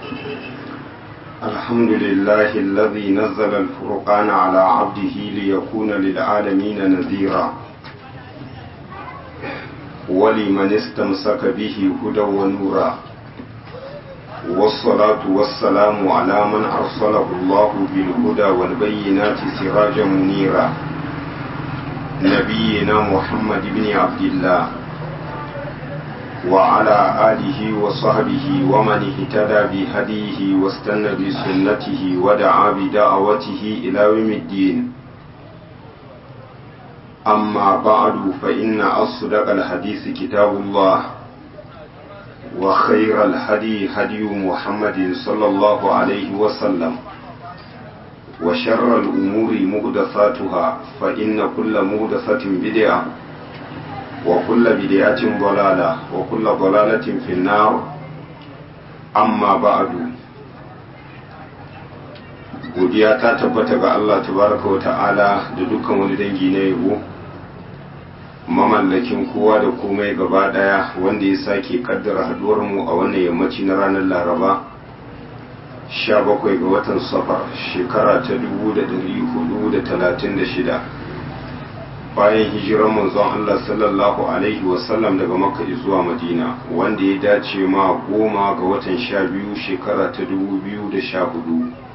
الحمد لله الذي نزل الفرقان على عبده ليكون للعالمين نذيرا ولمن استمسك به هدى ونورا والصلاة والسلام على من أرسله الله بالهدى والبينات سراجا منيرا نبينا محمد بن عبد الله وعلى آله وصحبه ومن اهتدى بهديه واستنى بسنته ودعا بدعوته إلى يوم الدين أما بعد فإن أصدق الحديث كتاب الله وخير الهدي هدي محمد صلى الله عليه وسلم وشر الأمور مهدثاتها فإن كل مهدثة بدعة وكل بدعة ضلالة وكل ضلالة في النار أما بعد godiya ta tabbata ga Allah tabaraka wa ta'ala da dukkan wani dangi na yabo mamallakin kowa da komai gaba daya wanda ya sake kaddara haduwar mu a wannan yammaci na ranar laraba 17 ga watan safar shekara ta 1436 bayan hijirar manzon Allah sallallahu alaihi wasallam daga makka zuwa madina wanda ya dace ma goma ga watan 12 shekara ta 2014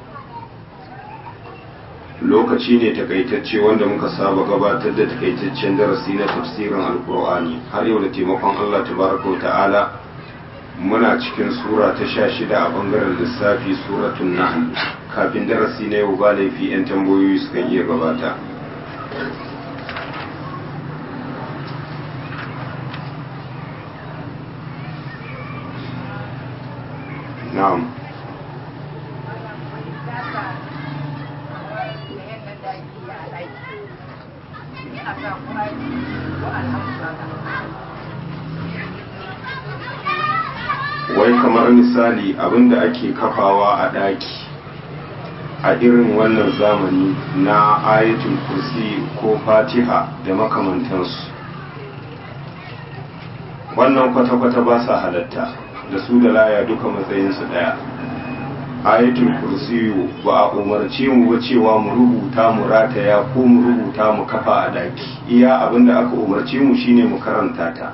lokaci ne takaitacce wanda muka saba gabatar da takaitaccen darasi na tafsirin alkur'ani har yau da taimakon Allah tabaraka wa ta'ala muna cikin sura ta sha shida a bangaren lissafi suratun nahl kafin darasi na yau ba laifi 'yan tambayoyi sukan iya gabata na'am wai kamar misali abinda ake kafawa a ɗaki a irin wannan zamani na ayatul kursi ko fatiha da makamantansu wannan kwata-kwata ba sa halatta da su da laya duka matsayinsu ɗaya ayatul kursi ba a umarce mu ba cewa mu rubuta mu rataya ko mu rubuta mu kafa a ɗaki iya abinda aka umarce mu shine mu karanta ta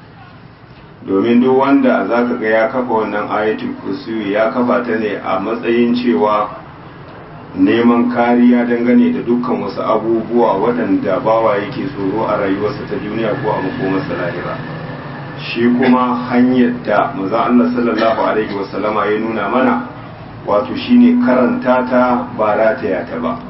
domin duk wanda za ka ga ya kafa wannan ayatul kursiyu ya kafa ta ne a matsayin cewa neman kariya dangane da dukkan wasu abubuwa waɗanda bawa yake tsoro a rayuwarsa ta duniya ko a makomarsa lahira shi kuma hanyar da maza Allah sallallahu alaihi wasallama ya nuna mana wato shine karanta ta ba rataya ta ba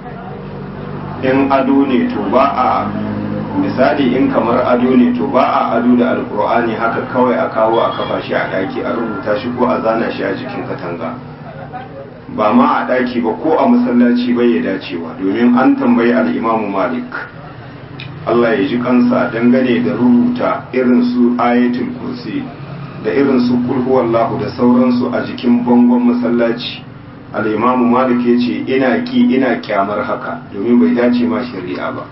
in ado ne to ba a misali in kamar ado ne to ba a ado da alkur'ani haka kawai a kawo a kafa shi a daki a rubuta shi ko a zana shi a jikin katanga ba ma a daki ba ko a masallaci bai ya dacewa domin an tambayi al'imamu malik Allah ya ji kansa dangane da rubuta irin su ayatul kursi da irin su kulhuwallahu da sauransu a jikin bangon masallaci al'imamu malik ya ce ina ki ina kyamar haka domin bai dace ma shari'a ba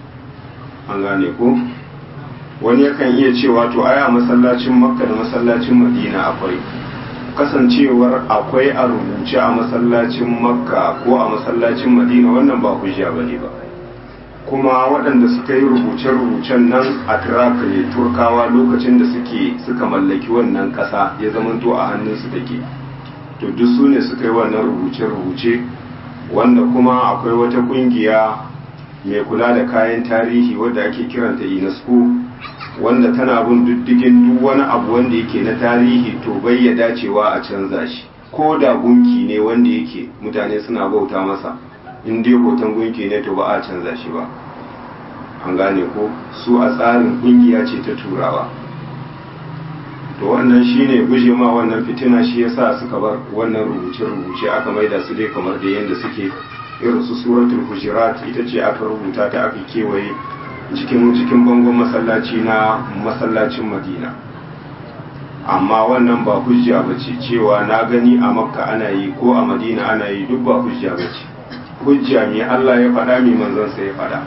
an gane ko wani yakan iya cewa to aya masallacin makka da masallacin madina akwai kasancewar akwai a rubuce a masallacin makka ko a masallacin madina wannan ba hujja bane ba kuma waɗanda suka yi rubuce-rubucen nan a tiraka ne turkawa lokacin da suke suka mallaki wannan ƙasa ya zamanto a hannunsu take to duk su ne suka yi wannan rubuce-rubuce wanda kuma akwai wata ƙungiya mai kula da kayan tarihi wadda ake kiranta unesco wanda tana bin diddigin duk wani abu wanda yake na tarihi to bai ya dacewa a canza shi ko da gunki ne wanda yake mutane suna bauta masa in dai hoton gunki ne to ba a canza shi ba an gane ko su a tsarin kungiya ce ta turawa to wannan shine guje ma wannan fitina shi yasa suka bar wannan rubuce-rubuce aka maida su dai kamar da yadda suke irin su suratul hujurat ita ce aka rubuta ta aka kewaye cikin cikin bangon masallaci na masallacin madina amma wannan ba hujja ba ce cewa na gani a makka ana yi ko a madina ana yi duk ba hujja ba ce hujja me allah ya faɗa mai manzansa ya faɗa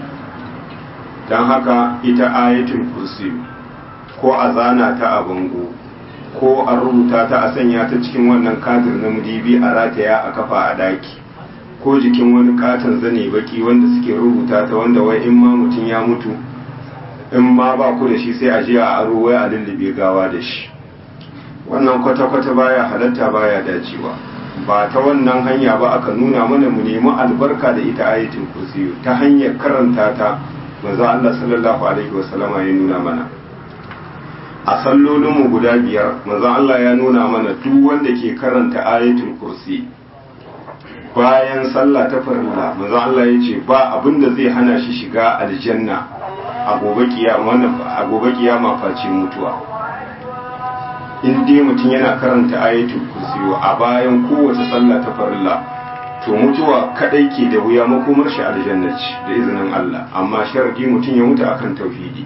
don haka ita ayatul kursi ko a zana ta a bango ko a rubuta ta a sanya ta cikin wannan kadir na mudibi a rataya a kafa a daki ko jikin wani katon zane baki wanda suke rubuta ta wanda wai in ma mutum ya mutu in ma ba ku da shi sai a je a aro wai a lullube gawa da shi wannan kwata-kwata baya halatta baya dacewa ba ta wannan hanya ba aka nuna mana mu nemi albarka da ita ayatul kursiyu ta hanyar karanta ta manzo Allah sallallahu alaihi wasallama ya nuna mana a sallolinmu guda biyar manzo Allah ya nuna mana duk wanda ke karanta ayatul kursi bayan sallah ta farilla manzo Allah ya ce ba abin da zai hana shi shiga aljanna a gobe kiyama a gobe kiyama face mutuwa in dai mutum yana karanta ayatul kursi a bayan kowace sallah ta farilla to mutuwa kadai ke da wuya makomar shi aljanna ce da izinin Allah amma sharadi mutum ya mutu akan tauhidi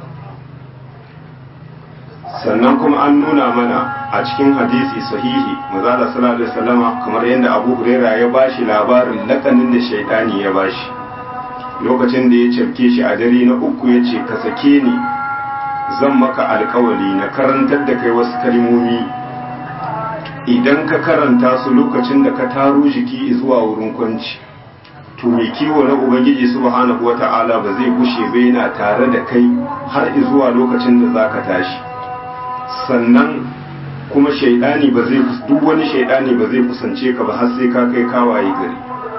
sannan kuma an nuna mana a cikin hadisi sahihi mazala sallallahu alaihi wasallama kamar yadda Abu Huraira ya bashi labarin lakanin da shaitani ya bashi lokacin da ya cafke shi a dare na uku ya ce ka sake ni zan maka alkawali na karantar da kai wasu kalmomi idan ka karanta su lokacin da ka taro jiki zuwa wurin kwanci to mai kiwo na ubangiji subhanahu wata'ala ba zai gushe ba yana tare da kai har zuwa lokacin da zaka tashi sannan kuma shaidani ba zai duk wani shaidani ba zai kusance ka ba har sai ka kai kawaye gari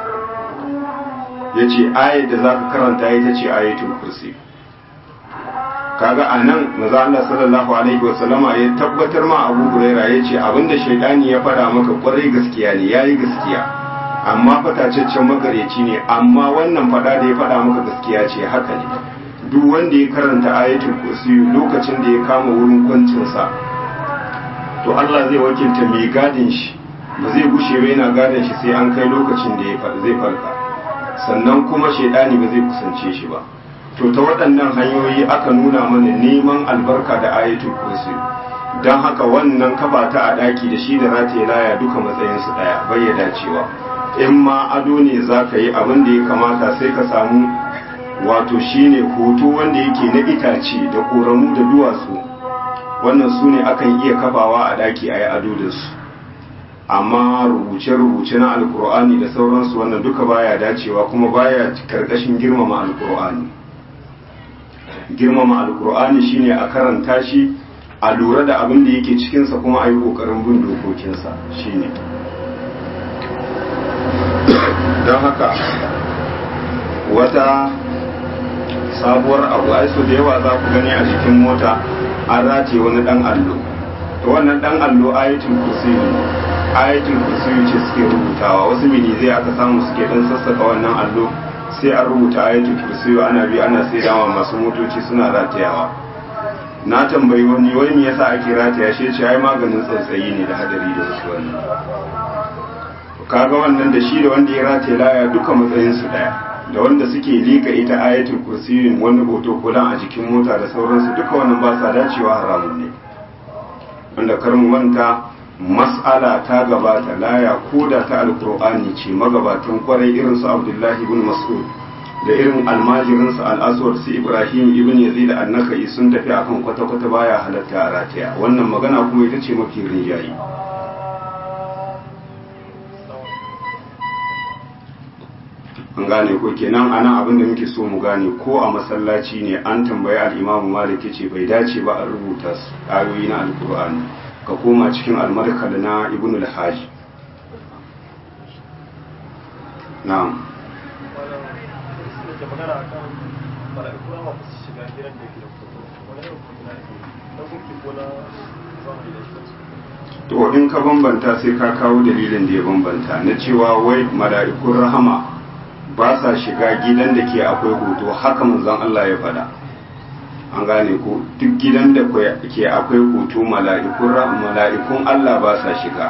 yace ayat da zaka karanta ita ce ayatul kursi kaga anan manzo Allah sallallahu alaihi wasallama ya tabbatar ma Abu Huraira yace abinda shaidani ya fada maka kwarai gaskiya ne yayi gaskiya amma fatacaccen magareci ne amma wannan fada da ya fada maka gaskiya ce haka ne duk wanda ya karanta ayatul kursi lokacin da ya kama wurin kwancinsa to Allah zai wakilta mai gadin shi ba zai gushe ba yana gadin shi sai an kai lokacin da zai farka sannan kuma shaidani ba zai kusance shi ba to ta waɗannan hanyoyi aka nuna mana neman albarka da ayatul kursi don haka wannan kafa ta a ɗaki da shi da rataye laya duka matsayinsu ɗaya bayyana cewa in ma ado ne za ka yi abin da ya kamata sai ka samu wato shine hoto wanda yake na itace da ƙoramu da duwatsu wannan su ne akan iya kafawa a ɗaki a yi ado da su amma rubuce-rubuce na alkur'ani da sauransu wannan duka baya dacewa kuma baya karkashin girmama alkur'ani girmama alkur'ani shine a karanta shi a lura da abin da yake cikinsa kuma a yi ƙoƙarin bin dokokinsa shine don haka wata sabuwar abu ai so da yawa za ku gani a cikin mota an rataye wani dan allo to wannan dan allo ayatul kursi ayatul kursi ce suke rubutawa wasu mini zai aka samu suke dan sassaka wannan allo sai an rubuta ayatul kursi ana bi ana sai dama masu motoci suna ratayawa na tambayi wani wai me yasa ake rataya shi ce ai maganin tsautsayi ne da hadari da wasu wannan kaga wannan da shi da wanda ya rataye laya duka matsayin su daya da wanda suke lika ita ayatul kursiyin wani hoto kulan a jikin mota da sauransu duka wannan ba sa dacewa haramun ne wanda kar mu manta mas'ala ta gabata laya ko da ta alkur'ani ce magabatan kwarai irin su abdullahi ibn mas'ud da irin almajirin su al-aswad su ibrahim ibn yazid an-nakai sun tafi akan kwata-kwata baya halatta a rataya wannan magana kuma ita ce mafi rinjayi an gane ko kenan anan abin da muke so mu gane ko a masallaci ne an tambayi al-imamu malik ce bai dace ba a rubuta su ayoyi na alkur'ani ka koma cikin almarkal na ibn al-hajj na'am to in ka bambanta sai ka kawo dalilin da ya bambanta na cewa wai mala'ikun rahama ba sa shiga gidan da ke akwai hoto haka manzon Allah ya faɗa an gane ko duk gidan da ke akwai hoto mala'ikun mala'ikun Allah ba sa shiga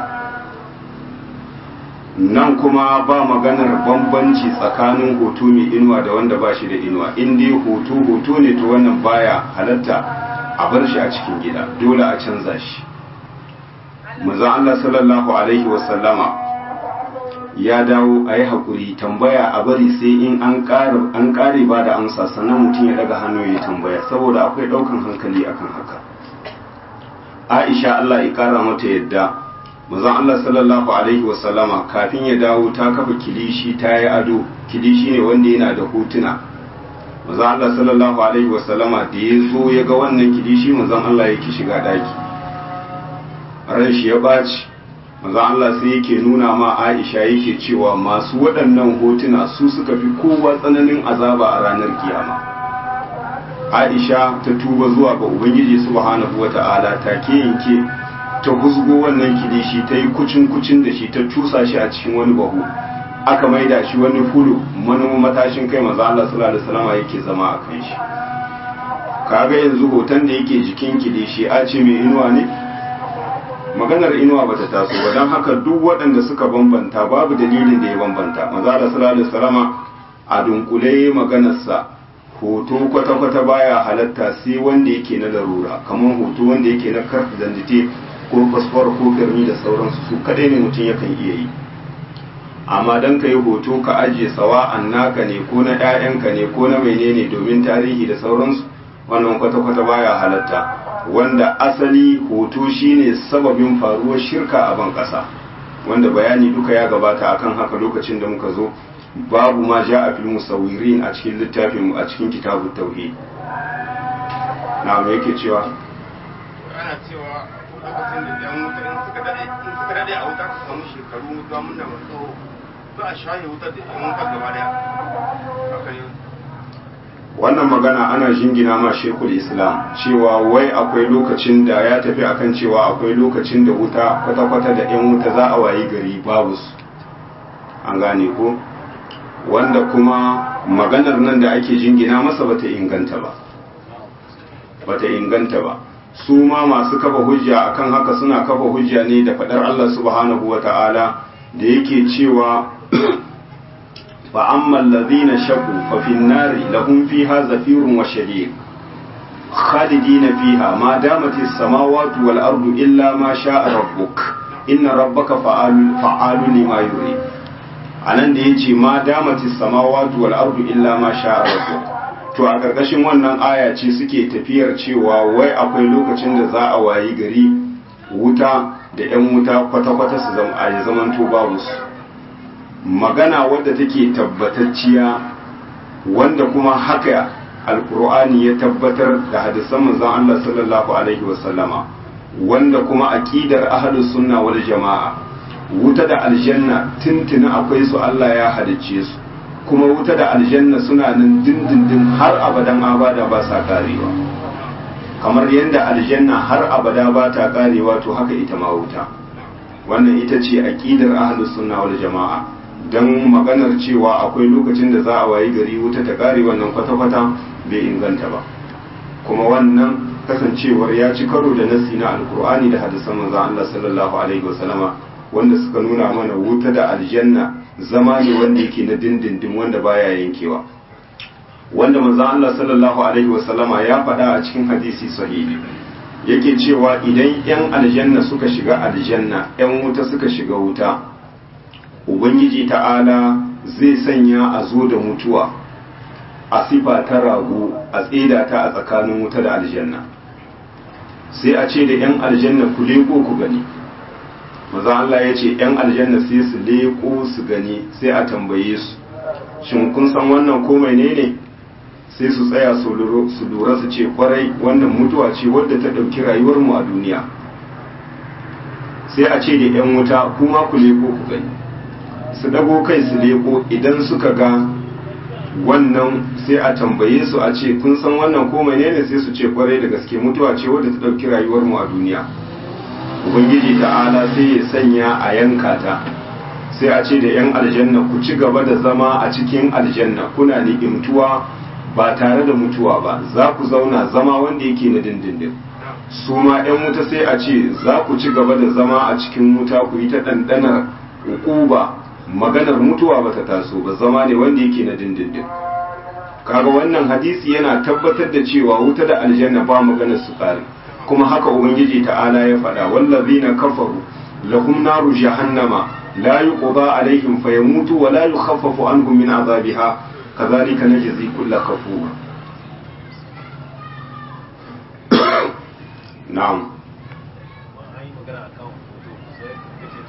nan kuma ba maganar bambanci tsakanin hoto mai inuwa da wanda ba shi da inuwa in dai hoto hoto ne to wannan baya halatta a bar shi a cikin gida dole a canza shi manzon Allah sallallahu alaihi wasallama ya dawo a yi haƙuri tambaya a bari sai in an ƙare ba da amsa sannan mutum ya daga hannu ya tambaya saboda akwai ɗaukan hankali akan haka aisha Allah ya kara mata yadda manzon Allah sallallahu alaihi wasallama kafin ya dawo ta kafa kilishi ta yi ado kilishi ne wanda yana da hotuna manzon Allah sallallahu alaihi wasallama da ya zo ya ga wannan kilishi manzon Allah yake shiga daki ran shi ya baci manzon Allah sai yake nuna ma Aisha yake cewa masu waɗannan hotuna su suka fi kowa tsananin azaba a ranar kiyama Aisha ta tuba zuwa ga Ubangiji subhanahu wata'ala take yanke ta huzgo wannan kilishi ta yi kucin kucin da shi ta cusa shi a cikin wani bahu aka maida shi wani fulu manoma matashin kai maza Allah sallallahu alaihi wasallam yake zama a kan shi kaga yanzu hoton da yake jikin kilishi a ce mai inuwa ne maganar inuwa bata taso ba don haka duk waɗanda suka bambanta babu dalilin da ya bambanta maza Allah sallallahu alaihi wasallam a dunkule maganarsa hoto kwata-kwata baya halatta sai wanda yake na larura kamar hoto wanda yake na karta dandite ko fasfor ko firmi da sauransu su kadai ne mutum yakan iya yi amma don ka yi hoto ka ajiye sawa an naka ne ko na 'ya'yanka ne ko na menene domin tarihi da sauransu wannan kwata-kwata baya halatta wanda asali hoto shine sababin faruwar shirka a ban ƙasa wanda bayani duka ya gabata akan haka lokacin da muka zo babu ma ja a fil musawirin a cikin littafin a cikin kitabun tauhid na me yake cewa ana cewa lokacin da yan wuta in suka dade in suka dade a wuta su samu shekaru wuta mun da masu za a shaye wuta da yan wuta gaba daya haka ne wannan magana ana jingina ma shekul islam cewa wai akwai lokacin da ya tafi akan cewa akwai lokacin da wuta kwata-kwata da 'yan wuta za a wayi gari babu su an gane ko wanda kuma maganar nan da ake jingina masa bata inganta ba bata inganta ba su ma masu kafa hujja akan haka suna kafa hujja ne da fadar Allah subhanahu wata'ala da yake cewa fa ammal ladhina shaqu fa fin nari lahum fiha zafirun wa shadiq khalidina fiha ma damat as-samawati wal ardu illa ma sha'a rabbuk inna rabbaka fa'alun fa'alun lima yurid anan da yace ma damati samawati wal ardu illa ma sha'a rabbuk to a karkashin wannan aya ce suke tafiyar cewa wai akwai lokacin da za a wayi gari wuta da yan wuta kwata-kwata su zama a zaman to babu su magana wadda take tabbatacciya wanda kuma haka alkur'ani ya tabbatar da hadisan manzon Allah sallallahu alaihi wasallama wanda kuma aqidar ahlus sunna wal jama'a wuta da aljanna tuntuna akwai su Allah ya halicce su kuma wuta da aljanna suna nan dindindin har abadan abada ba sa karewa kamar yadda aljanna har abada ba ta karewa to haka ita ma wuta wannan ita ce aqidar ahlus sunna wal jama'a dan maganar cewa akwai lokacin da za a wayi gari wuta ta kare wannan kwata-kwata bai inganta ba kuma wannan kasancewar ya ci karo da nasi na alkur'ani da hadisan manzon Allah sallallahu alaihi wasallama wanda suka nuna mana wuta da aljanna zama ne wanda yake na dindindin wanda baya yankewa wanda manzon Allah sallallahu alaihi wasallama ya faɗa a cikin hadisi sahihi yake cewa idan yan aljanna suka shiga aljanna yan wuta suka shiga wuta ubangiji ta'ala zai sanya a zo da mutuwa a sifa ta rago a tseda ta a tsakanin wuta da aljanna sai a ce da 'yan aljanna ku leko ku gani maza Allah ya ce 'yan aljanna sai su leko su gani sai a tambaye su shin kun san wannan ko ne ne sai su tsaya su lura su ce kwarai wannan mutuwa ce wadda ta ɗauki rayuwarmu a duniya sai a ce da 'yan wuta kuma ku leko ku gani su dago kai su leko idan suka ga wannan sai a tambaye su a ce kun san wannan ko menene sai su ce kwarai da gaske mutuwa ce wadda ta dauki rayuwar mu a duniya ubangiji ta'ala sai ya sanya a yanka ta sai a ce da yan aljanna ku ci gaba da zama a cikin aljanna kuna ni'imtuwa ba tare da mutuwa ba za ku zauna zama wanda yake na dindindin su ma yan wuta sai a ce za ku ci gaba da zama a cikin wuta ku yi ta ɗanɗanar ukuba maganar mutuwa bata taso ba zama ne wanda yake na dindindin kaga wannan hadisi yana tabbatar da cewa wuta da aljanna ba maganar su kare kuma haka ubangiji ta'ala ya faɗa wallazina kafaru lahum naru jahannama la yuqda alaihim fayamutu wa la yukhaffafu anhum min azabiha kadhalika najzi kulla kafur na'am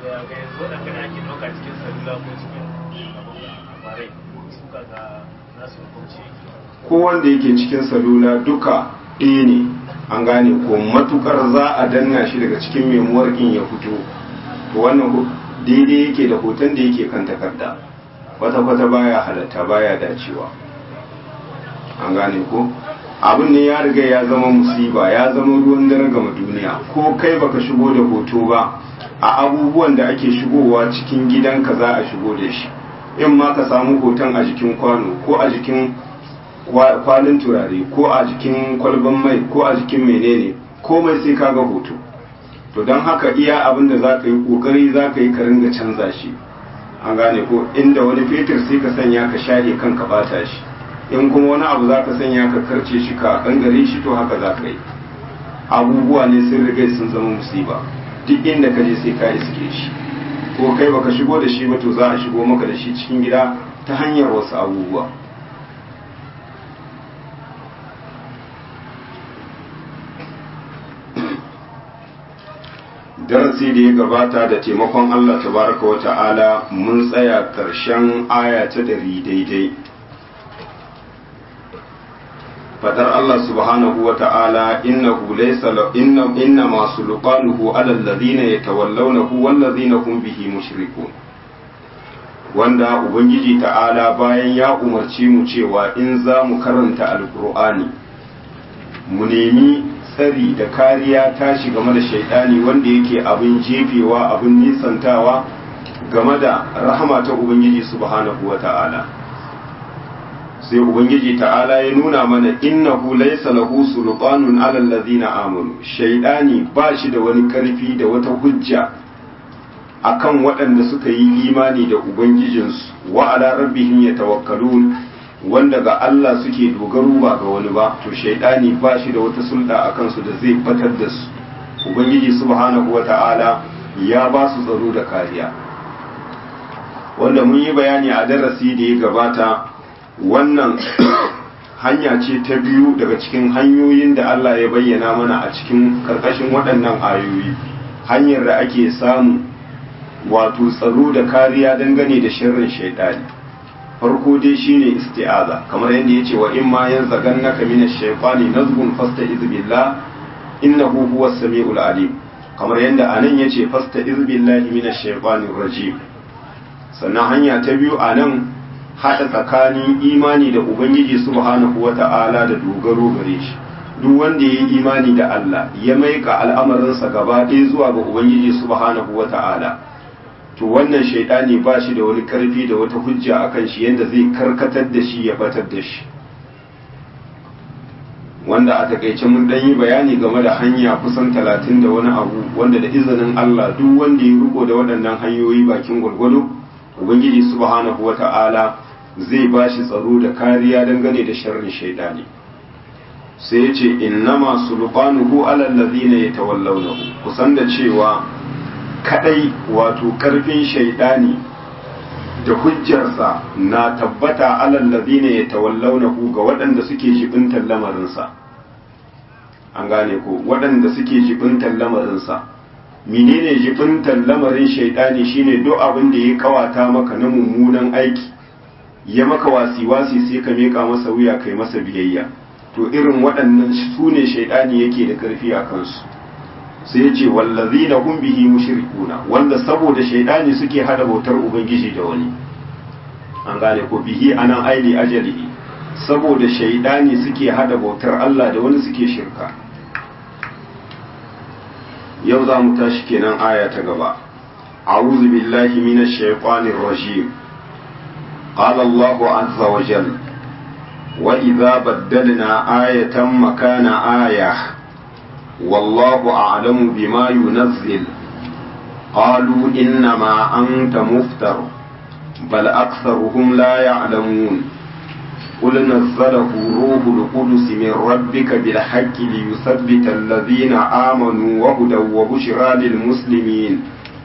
ga yanzu waɗanda da ake ɗauka cikin salula ko cikin labarai suka ga nasu hukunci ko wanda yake cikin salula duka ɗaya ne an gane ko matukar za a danna shi daga cikin memuwar in ya fito to wannan daidai yake da hoton da yake kan takarda kwata-kwata baya halatta baya dacewa an gane ko abin ne ya riga ya zama musiba ya zama ruwan dare gama duniya ko kai baka shigo da hoto ba a abubuwan da ake shigowa cikin gidanka za a shigo da shi in ma ka samu hoton a jikin kwano ko a jikin kwalin turare ko a jikin kwalban mai ko a jikin menene komai sai kaga hoto to don haka iya abin da za ka yi kokari za ka yi ka ringa canza shi an gane ko inda wani fetur sai ka sanya ka shahe kan ka bata shi in kuma wani abu za ka sanya ka karce shi ka kangare shi to haka za ka yi abubuwa ne sun riga sun zama musiba duk inda ka je sai ka iske shi ko kai baka shigo da shi ba to za a shigo maka da shi cikin gida ta hanyar wasu abubuwa darasi da ya gabata da taimakon Allah tabaraka wa ta'ala mun tsaya ƙarshen aya ta ɗari daidai fadar Allah subhanahu wa ta'ala innahu laysa inna inna ma sulqanuhu ala alladhina yatawallawnahu wal ladhina hum bihi mushrikun wanda ubangiji ta'ala bayan ya umarci mu cewa in za mu karanta alqur'ani mu nemi tsari da kariya tashi game da shaidani wanda yake abin jefewa abin nisantawa game da rahama ta ubangiji subhanahu wa ta'ala sai ubangiji ta'ala ya nuna mana innahu laysa lahu sultanun ala allazina amanu shaidani ba shi da wani karfi da wata hujja akan waɗanda suka yi imani da ubangijinsu wa ala rabbihim yatawakkalun wanda ga Allah suke dogaro ba ga wani ba to shaidani ba shi da wata sulɗa a kansu da zai batar da su ubangiji subhanahu wata'ala ya ba su tsaro da kariya wanda mun yi bayani a darasi da ya gabata wannan hanya ce ta biyu daga cikin hanyoyin da Allah ya bayyana mana a cikin karkashin waɗannan ayoyi hanyar da ake samu wato tsaro da kariya dangane da sharrin shaidani farko dai shine isti'aza kamar yadda yace wa in ma yanzagannaka minash shaytani nazghun fasta'iz billah innahu huwas samiul alim kamar yadda anan yace fasta'iz billahi minash shaytanir rajim sannan hanya ta biyu anan hada tsakanin imani da ubangiji subhanahu wata'ala da dogaro gare shi duk wanda ya yi imani da Allah ya maika al'amarinsa gaba ɗaya zuwa ga ubangiji subhanahu wata'ala to wannan shaidani ba shi da wani karfi da wata hujja akan shi yadda zai karkatar da shi ya batar da shi wanda a takaice mun dan yi bayani game da hanya kusan talatin da wani abu wanda da izinin Allah duk wanda ya riko da waɗannan hanyoyi bakin gwargwado ubangiji subhanahu wata'ala zai ba shi tsaro da kariya dangane da sharrin shaidani sai ya ce innama sulqanuhu alal ladina yatawallawnahu kusan da cewa kadai wato karfin shaidani da hujjarsa na tabbata alal ladina yatawallawnahu ga waɗanda suke jibintar lamarinsa an gane ko waɗanda suke jibintar lamarinsa menene jibintar lamarin shaidani shine duk abin da ya kawata maka na mummunan aiki ya maka wasi-wasi sai ka meka masa wuya kai masa biyayya to irin waɗannan su ne shaidani yake da karfi a kansu sai ya ce wallazina hum bihi mushrikuna wanda saboda shaidani suke hada bautar ubangiji da wani an gane ko bihi anan aili ajalihi saboda shaidani suke hada bautar Allah da wani suke shirka yau za mu tashi kenan aya ta gaba a'udhu billahi minash shaitanir rajim qala Allahu azza wa jalla wa idza baddalna ayatan makana ayah والله أعلم بما ينزل قالوا إنما أنت مفتر بل أكثرهم لا يعلمون قل نزله روح القدس من ربك بالحق ليثبت الذين آمنوا وهدى وبشرى للمسلمين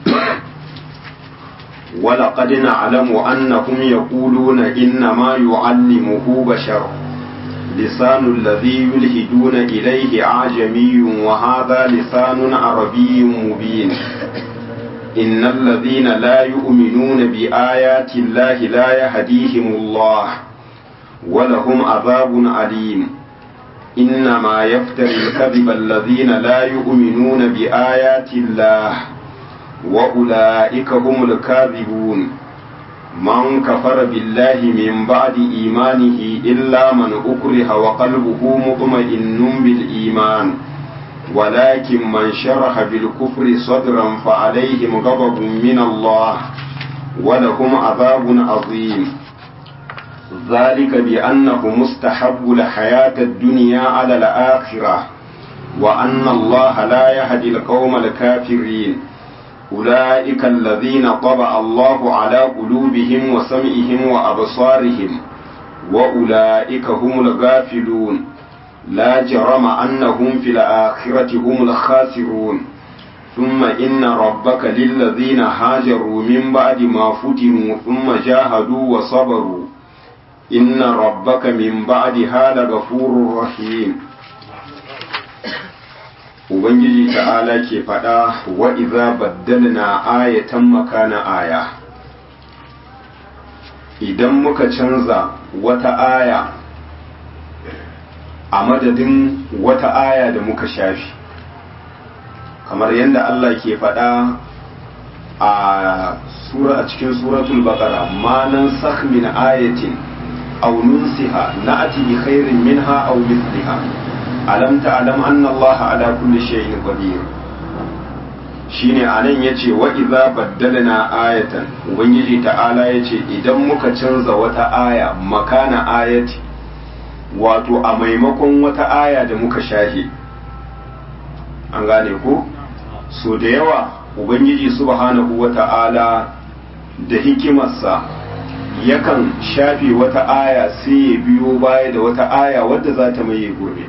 ولقد نعلم أنهم يقولون إنما يعلمه بشر لسان الذي يلهدون إليه أعجمي وهذا لسان عربي مبين إن الذين لا يؤمنون بآيات الله لا يهديهم الله ولهم عذاب عليم إنما يفتري الكذب الذين لا يؤمنون بآيات الله وأولئك هم الكاذبون من كفر بالله من بعد إيمانه إلا من أكره وقلبه مطمئن بالإيمان ولكن من شرح بالكفر صدرا فعليهم غضب من الله ولهم عذاب عظيم ذلك بأنه مستحب الحياة الدنيا على الآخرة وأن الله لا يهدي القوم الكافرين أولئك الذين طبع الله على قلوبهم وسمعهم وأبصارهم وأولئك هم الغافلون لا جرم أنهم في الآخرة هم الخاسرون ثم إن ربك للذين هاجروا من بعد ما فتنوا ثم جاهدوا وصبروا إن ربك من بعدها لغفور رحيم Ubangiji ta'ala ke faɗa wa iza baddalna ayatan makana aya idan muka canza wata aya a madadin wata aya da muka shafi kamar yadda Allah ke faɗa a sura a cikin suratul baqara ma nan sakh min ayatin aw nunsiha na'ti bi khairin minha aw mithliha alam ta'lam anna Allah ala kulli shay'in qadir shine anan yace wa idza baddalna ayatan ubangiji ta'ala yace idan muka canza wata aya makana ayati wato a maimakon wata aya da muka shahi an gane ko so da yawa ubangiji subhanahu wata'ala da hikimarsa yakan shafe wata aya sai ya biyo baya da wata aya wadda za ta maye gurbe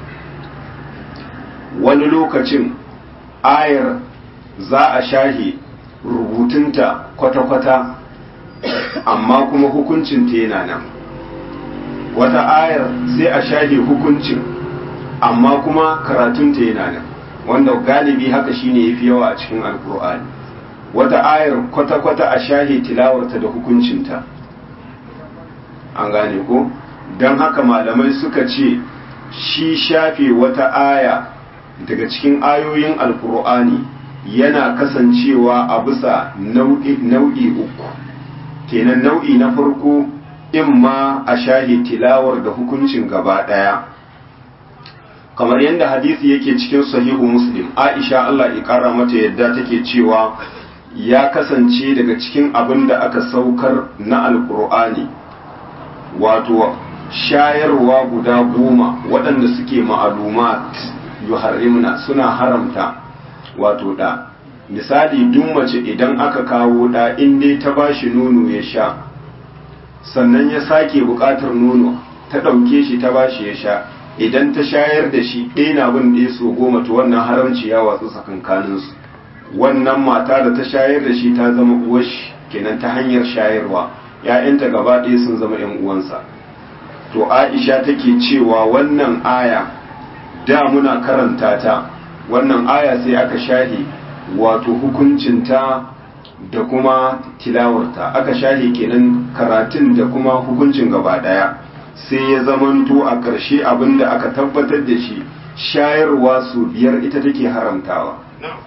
wani lokacin ayar za a shahe rubutunta kwata-kwata amma kuma hukuncinta yana nan wata ayar sai a shahe hukuncin amma kuma karatunta yana nan wanda galibi haka shine yafi yawa a cikin alkur'ani wata ayar kwata-kwata a shahe tilawarta da hukuncinta an gane ko don haka malamai suka ce shi shafe wata aya daga cikin ayoyin alkur'ani yana kasancewa a bisa nau'i uku kenan nau'i na farko in ma a shahi tilawar da hukuncin gaba ɗaya kamar yadda hadisi yake cikin sahihu muslim aisha allah ya ƙara mata yadda take cewa ya kasance daga cikin abin da aka saukar na alkur'ani wato shayarwa guda goma waɗanda suke ma'alumat yuharrimna suna haramta wato da misali duk mace idan aka kawo da in dai ta bashi nono ya sha sannan ya sake buƙatar nono ta ɗauke shi ta bashi ya sha idan ta shayar da shi ɗaya na bin ɗaya so goma to wannan haramci ya watsu tsakankaninsu wannan mata da ta shayar da shi ta zama uwar shi kenan ta hanyar shayarwa ‘ya'yanta gaba ɗaya sun zama ‘yan uwansa to aisha take cewa wannan aya da muna karanta ta wannan aya sai aka shahi wato hukuncinta da kuma tilawarta aka shahi kenan karatun da kuma hukuncin gaba daya sai ya zamanto a ƙarshe abinda aka tabbatar da shi shayarwa su biyar ita take haramtawa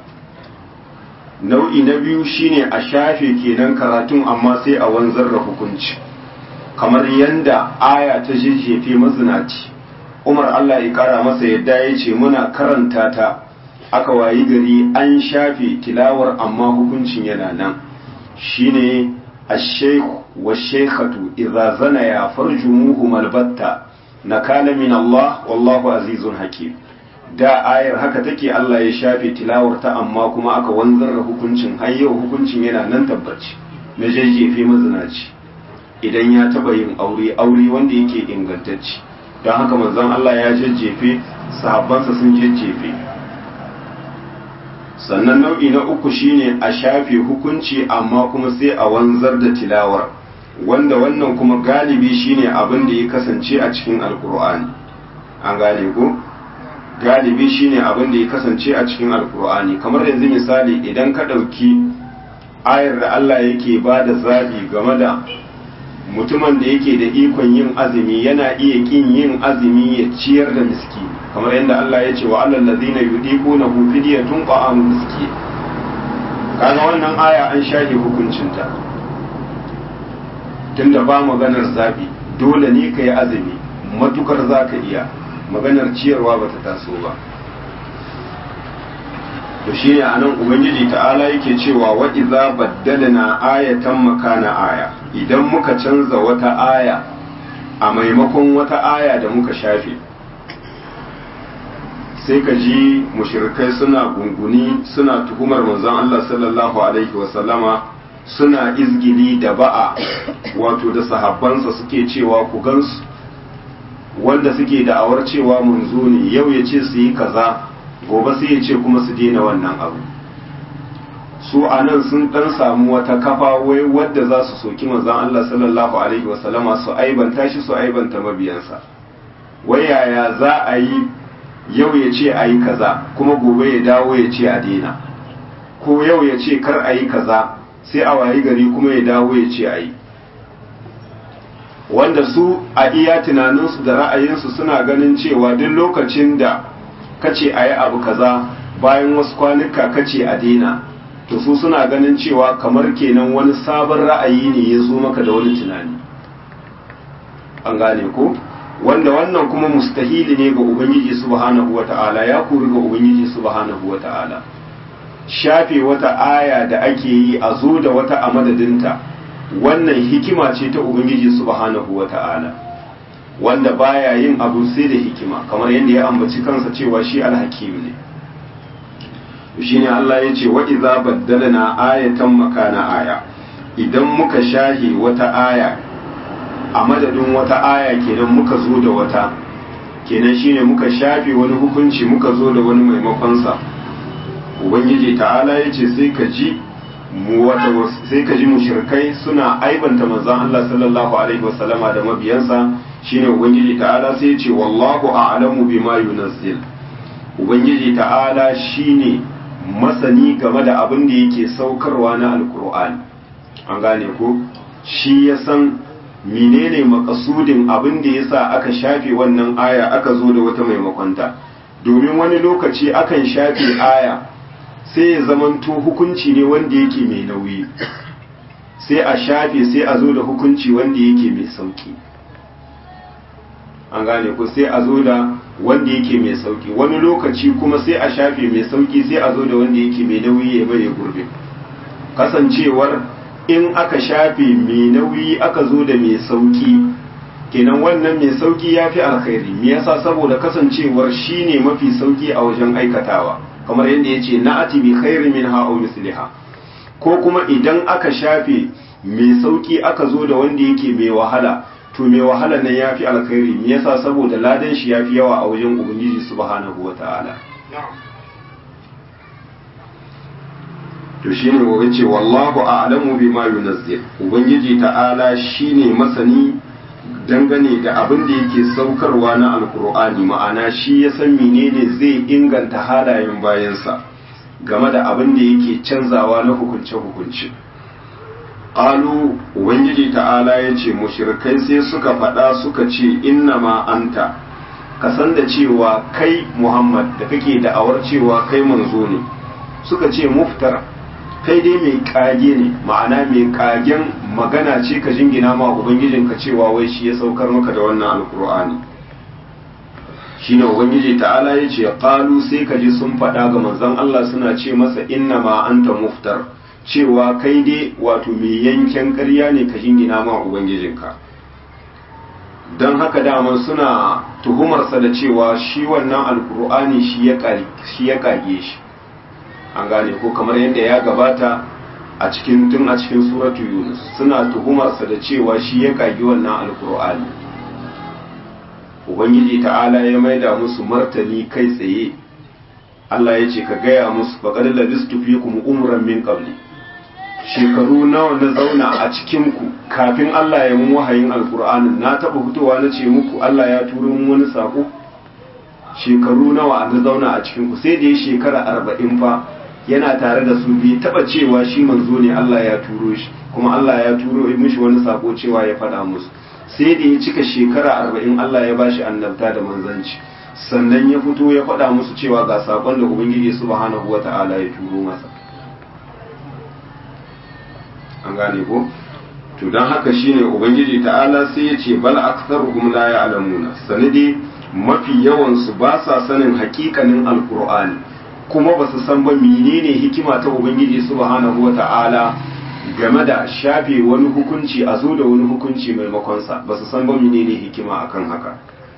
nau'i na biyu shine a shafe kenan karatun amma sai a wanzar da hukunci kamar yanda aya ta jejjefe mazinaci umar allah ya kara masa yadda ya ce muna karanta ta aka wayi gari an shafe tilawar amma hukuncin yana nan shine ash-shaykh wa shaykhatu idza zana ya farjumuhu malbatta nakala min Allah wallahu azizun hakim da ayar haka take Allah ya shafe tilawar ta amma kuma aka wanzar da hukuncin har yau hukuncin yana nan tabbaci na jajjefe mazinaci idan ya taba yin aure aure wanda yake ingantacce don haka manzon Allah ya jajjefe sahabbansa sun jajjefe sannan nau'i na uku shine a shafe hukunci amma kuma sai a wanzar da tilawar wanda wannan kuma galibi shine abin da ya kasance a cikin alkur'ani an gane ko galibi shine abin da ya kasance a cikin alkur'ani kamar yanzu misali idan ka ɗauki ayar da Allah yake ba da zabi game da mutumin da yake da ikon yin azumi yana iya kin yin azumi ya ciyar da miski kamar yadda Allah ya ce wa alal ladina yudiquna hu fidyatun ta'am miski kaga wannan aya an shafe hukuncinta tunda ba maganar zabi dole ne ka yi azumi matukar za ka iya maganar ciyarwa ba ta taso ba to shi ne a nan ubangiji ta'ala yake cewa wa iza baddalna ayatan makana aya idan muka canza wata aya a maimakon wata aya da muka shafe sai ka ji mushrikai suna gunguni suna tuhumar manzon Allah sallallahu alaihi wasallama suna izgili da ba'a wato da sahabbansa suke cewa ku gansu wanda suke da'awar cewa munzo ne yau ya ce su yi kaza gobe sai ya ce kuma su daina wannan abu su a nan sun dan samu wata kafa wai wadda za su soki manzon Allah sallallahu alaihi wasallama su aibanta shi su aibanta mabiyansa wai yaya za a yi yau ya ce a yi kaza kuma gobe ya dawo ya ce a daina ko yau ya ce kar a yi kaza sai a wayi gari kuma ya dawo ya ce a yi wanda su a iya tunaninsu da ra'ayinsu suna ganin cewa duk lokacin da kace a yi abu kaza bayan wasu kwanuka kace a daina to su suna ganin cewa kamar kenan wani sabon ra'ayi ne ya zo maka da wani tunani an gane ko wanda wannan kuma mustahili ne ga ubangiji subhanahu wata'ala ya kuri ga ubangiji subhanahu wata'ala shafe wata aya da ake yi a zo da wata a madadinta wannan hikima ce ta ubangiji subhanahu wata'ala wanda baya yin abu sai da hikima kamar yadda ya ambaci kansa cewa shi alhakim ne shine Allah ya ce wa idza baddalna ayatan makana aya idan muka shahi wata aya a madadin wata aya kenan muka zo da wata kenan shine muka shafe wani hukunci muka zo da wani maimakon sa ubangiji ta'ala ya ce sai ka ji mu wata sai ka ji mushrikai suna aibanta manzon Allah sallallahu alaihi wasallama da mabiyansa shine ubangiji ta'ala sai ya ce wallahu a'lamu bima yunazzil ubangiji ta'ala shine masani game da abin da yake saukarwa na alkur'ani an gane ko shi ya san menene makasudin abin da yasa aka shafe wannan aya aka zo da wata maimakonta domin wani lokaci akan shafe aya sai ya zamanto hukunci ne wanda yake mai nauyi sai a shafe sai a zo da hukunci wanda yake mai sauki an gane ko sai a zo da wanda yake mai sauki wani lokaci kuma sai a shafe mai sauki sai a zo da wanda yake mai nauyi ya bai gurbe kasancewar in aka shafe mai nauyi aka zo da mai sauki kenan wannan mai sauki ya fi alkhairi me yasa saboda kasancewar shi ne mafi sauki a wajen aikatawa kamar yadda ya ce na'ati bi khairi min ha'u misliha ko kuma idan aka shafe mai sauki aka zo da wanda yake mai wahala to mai wahala nan ya fi alkhairi me yasa saboda ladan shi ya fi yawa a wajen ubangiji subhanahu wata'ala to shine wa ce wallahu a'lamu bima yunazzil ubangiji ta'ala shine masani dangane da abin da yake saukarwa na alkur'ani ma'ana shi ya san menene zai inganta halayen bayansa game da abin da yake canzawa na hukunce-hukunce qalu ubangiji ta'ala ya ce mushrikai sai suka faɗa suka ce inna ma anta ka san da cewa kai muhammad da kake da'awar cewa kai manzo ne suka ce muftar kai dai mai kage ne ma'ana mai kagen magana ce ka jingina ma ubangijinka cewa wai shi ya saukar maka da wannan alkur'ani shine ubangiji ta'ala ya ce qalu sai ka ji sun faɗa ga manzon Allah suna ce masa inna ma anta muftar cewa kai dai wato mai yanken ƙarya ne ka jingina ma ubangijinka don haka dama suna tuhumarsa da cewa shi wannan alkur'ani shi ya kage shi an gane ko kamar yadda ya gabata a cikin tun a cikin suratu yunus suna tuhumarsa da cewa shi ya kage wannan alkur'ani ubangiji ta'ala ya maida musu martani kai tsaye Allah ya ce ka gaya musu faqad labistu fikum umran min qabli shekaru nawa na zauna a cikin ku kafin Allah ya mun wahayin alkur'anin na taba fitowa na ce muku Allah ya turo mun wani sako shekaru nawa na zauna a cikin ku sai da ya shekara arba'in fa yana tare da su bai taba cewa shi manzo ne Allah ya turo shi kuma Allah ya turo mishi wani sako cewa ya faɗa musu sai da ya cika shekara arba'in Allah ya bashi annabta da manzanci sannan ya fito ya faɗa musu cewa ga sakon da ubangiji subhanahu wata'ala ya turo masa an gane ko to don haka shine ubangiji ta'ala sai ya ce bal aktharuhum la ya'lamuna sanadi mafi yawan su ba sa sanin hakikanin alqur'ani kuma ba su san ba menene hikima ta ubangiji subhanahu wata'ala game da shafe wani hukunci a zo da wani hukunci maimakon sa ba su san ba menene hikima akan haka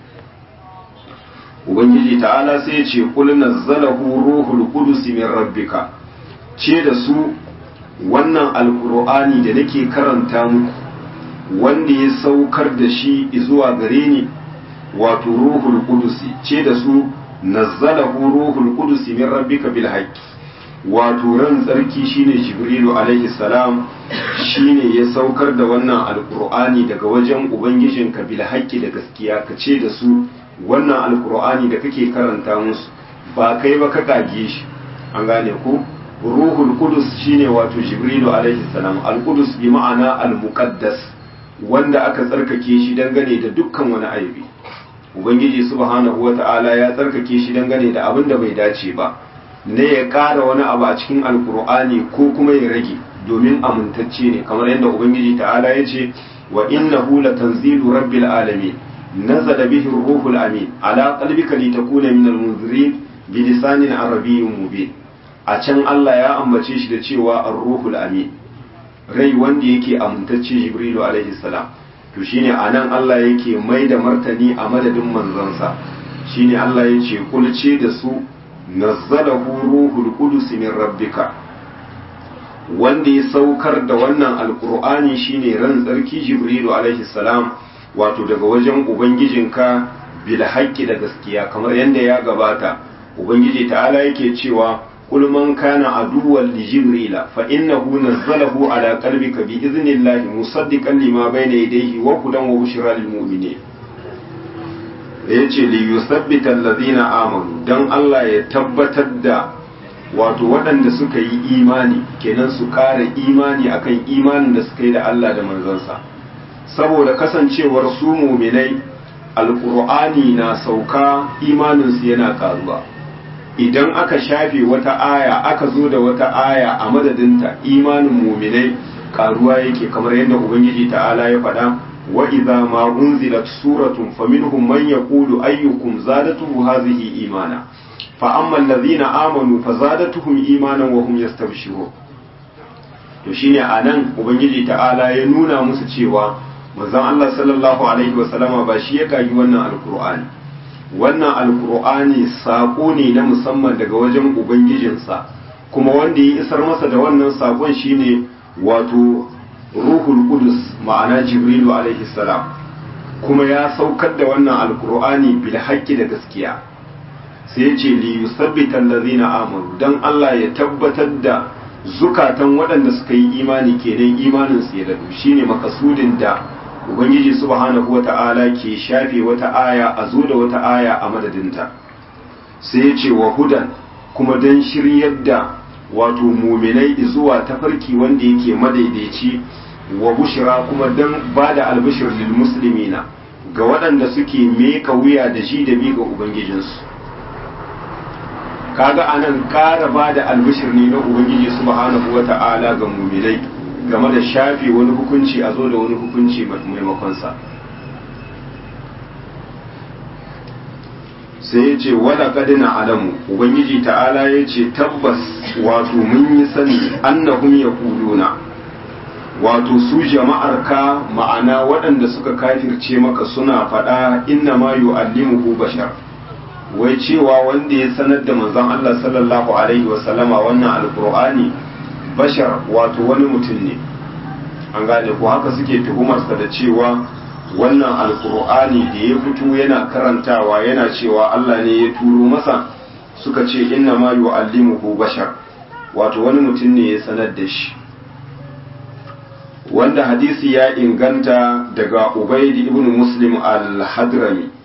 ubangiji ta'ala sai ya ce qul nazzalahu ruhul qudus min rabbika ce da su wannan alkur'ani da nake karanta muku wanda ya saukar da shi zuwa gare ni wato ruhul qudusi ce da su nazzalahu ruhul qudusi min rabbika bil haqqi wato ran tsarki shine jibrilu alaihi salam shine ya saukar da wannan alkur'ani daga wajen ubangijinka bil haqqi da gaskiya ka ce da su wannan alkur'ani da kake karanta musu ba kai ba ka kage shi an gane ko ruhul kudus shine wato jibrilu alaihi salam al kudus bi ma'ana al muqaddas wanda aka tsarkake shi dangane da dukkan wani aibi ubangiji subhanahu wata'ala ya tsarkake shi dangane da abin da bai dace ba ne ya ƙara wani abu a cikin alkur'ani ko kuma ya rage domin amintacce ne kamar yadda ubangiji ta'ala ya ce wa innahu latanzilu rabbil alamin nazala bihi ruhul amin ala qalbika litakuna minal munzirin bi lisanin arabiyyin mubin a can Allah ya ambace shi da cewa ar-ruhul amin rai wanda yake amintacce jibrilu alaihi salam to shine anan Allah yake mai da martani a madadin manzansa shine Allah ya ce kulce da su nazzalahu ruhul qudus min rabbika wanda ya saukar da wannan alqur'ani shine ran tsarki jibrilu alaihi salam wato daga wajen ubangijinka bil haqqi da gaskiya kamar yadda ya gabata ubangiji ta'ala yake cewa قل من كان عدوا لجبريل فإنه نزله على قلبك بإذن الله مصدقا لما بين يديه وهدى وبشرى للمؤمنين yace li yusabbita allazina amanu dan Allah ya tabbatar da wato waɗanda suka yi imani kenan su ƙara imani akan imanin da suka yi da Allah da manzansa saboda kasancewar su muminai alqur'ani na sauka imaninsu yana ƙaruwa idan aka shafe wata aya aka zo da wata aya a madadinta imanin muminai karuwa yake kamar yadda ubangiji ta'ala ya faɗa wa idza ma unzilat suratun faminhum man yaqulu ayyukum zadatuhu hadhihi imana fa amma alladhina amanu fazadatuhum imanan wa hum yastabshirun to shine anan ubangiji ta'ala ya nuna musu cewa manzon Allah sallallahu alaihi wasallama ba shi ya kagi wannan alqur'ani wannan alkur'ani saƙo ne na musamman daga wajen ubangijinsa kuma wanda ya isar masa da wannan saƙon shine wato ruhul qudus ma'ana jibrilu alaihi salam kuma ya saukar da wannan alkur'ani bil haqqi da gaskiya sai ya ce li yusabbita allazina amanu dan Allah ya tabbatar da zukatan waɗanda suka yi imani kenan imanin su ya dadu shine makasudin da ubangiji subhanahu wata'ala ke shafe wata aya a zo da wata aya a madadinta sai ya ce wa hudan kuma don shiryar da wato muminai zuwa tafarki wanda yake madaidaici wa bushira kuma don ba da albishir lil muslimina ga waɗanda suke meka wuya da shi da bi ga ubangijinsu kaga anan ƙara ba da albishir ne na ubangiji subhanahu wata'ala ga muminai game da shafe wani hukunci a zo da wani hukunci maimakonsa sai ya ce wada kadina alamu ubangiji ta'ala ya ce tabbas wato mun yi sani annahum ya kuluna wato su jama'ar ka ma'ana waɗanda suka kafirce maka suna faɗa inna ma yu'allimuhu bashar wai cewa wanda ya sanar da manzon Allah sallallahu alaihi wasallama wannan alqur'ani bashar wato wani mutum ne an gane ko haka suke tuhumarsa da cewa wannan alkur'ani da ya fito yana karantawa yana cewa Allah ne ya turo masa suka ce inna ma yu'allimuhu bashar wato wani mutum ne ya sanar da shi wanda hadisi ya inganta daga ubaidi ibn muslim al-hadrami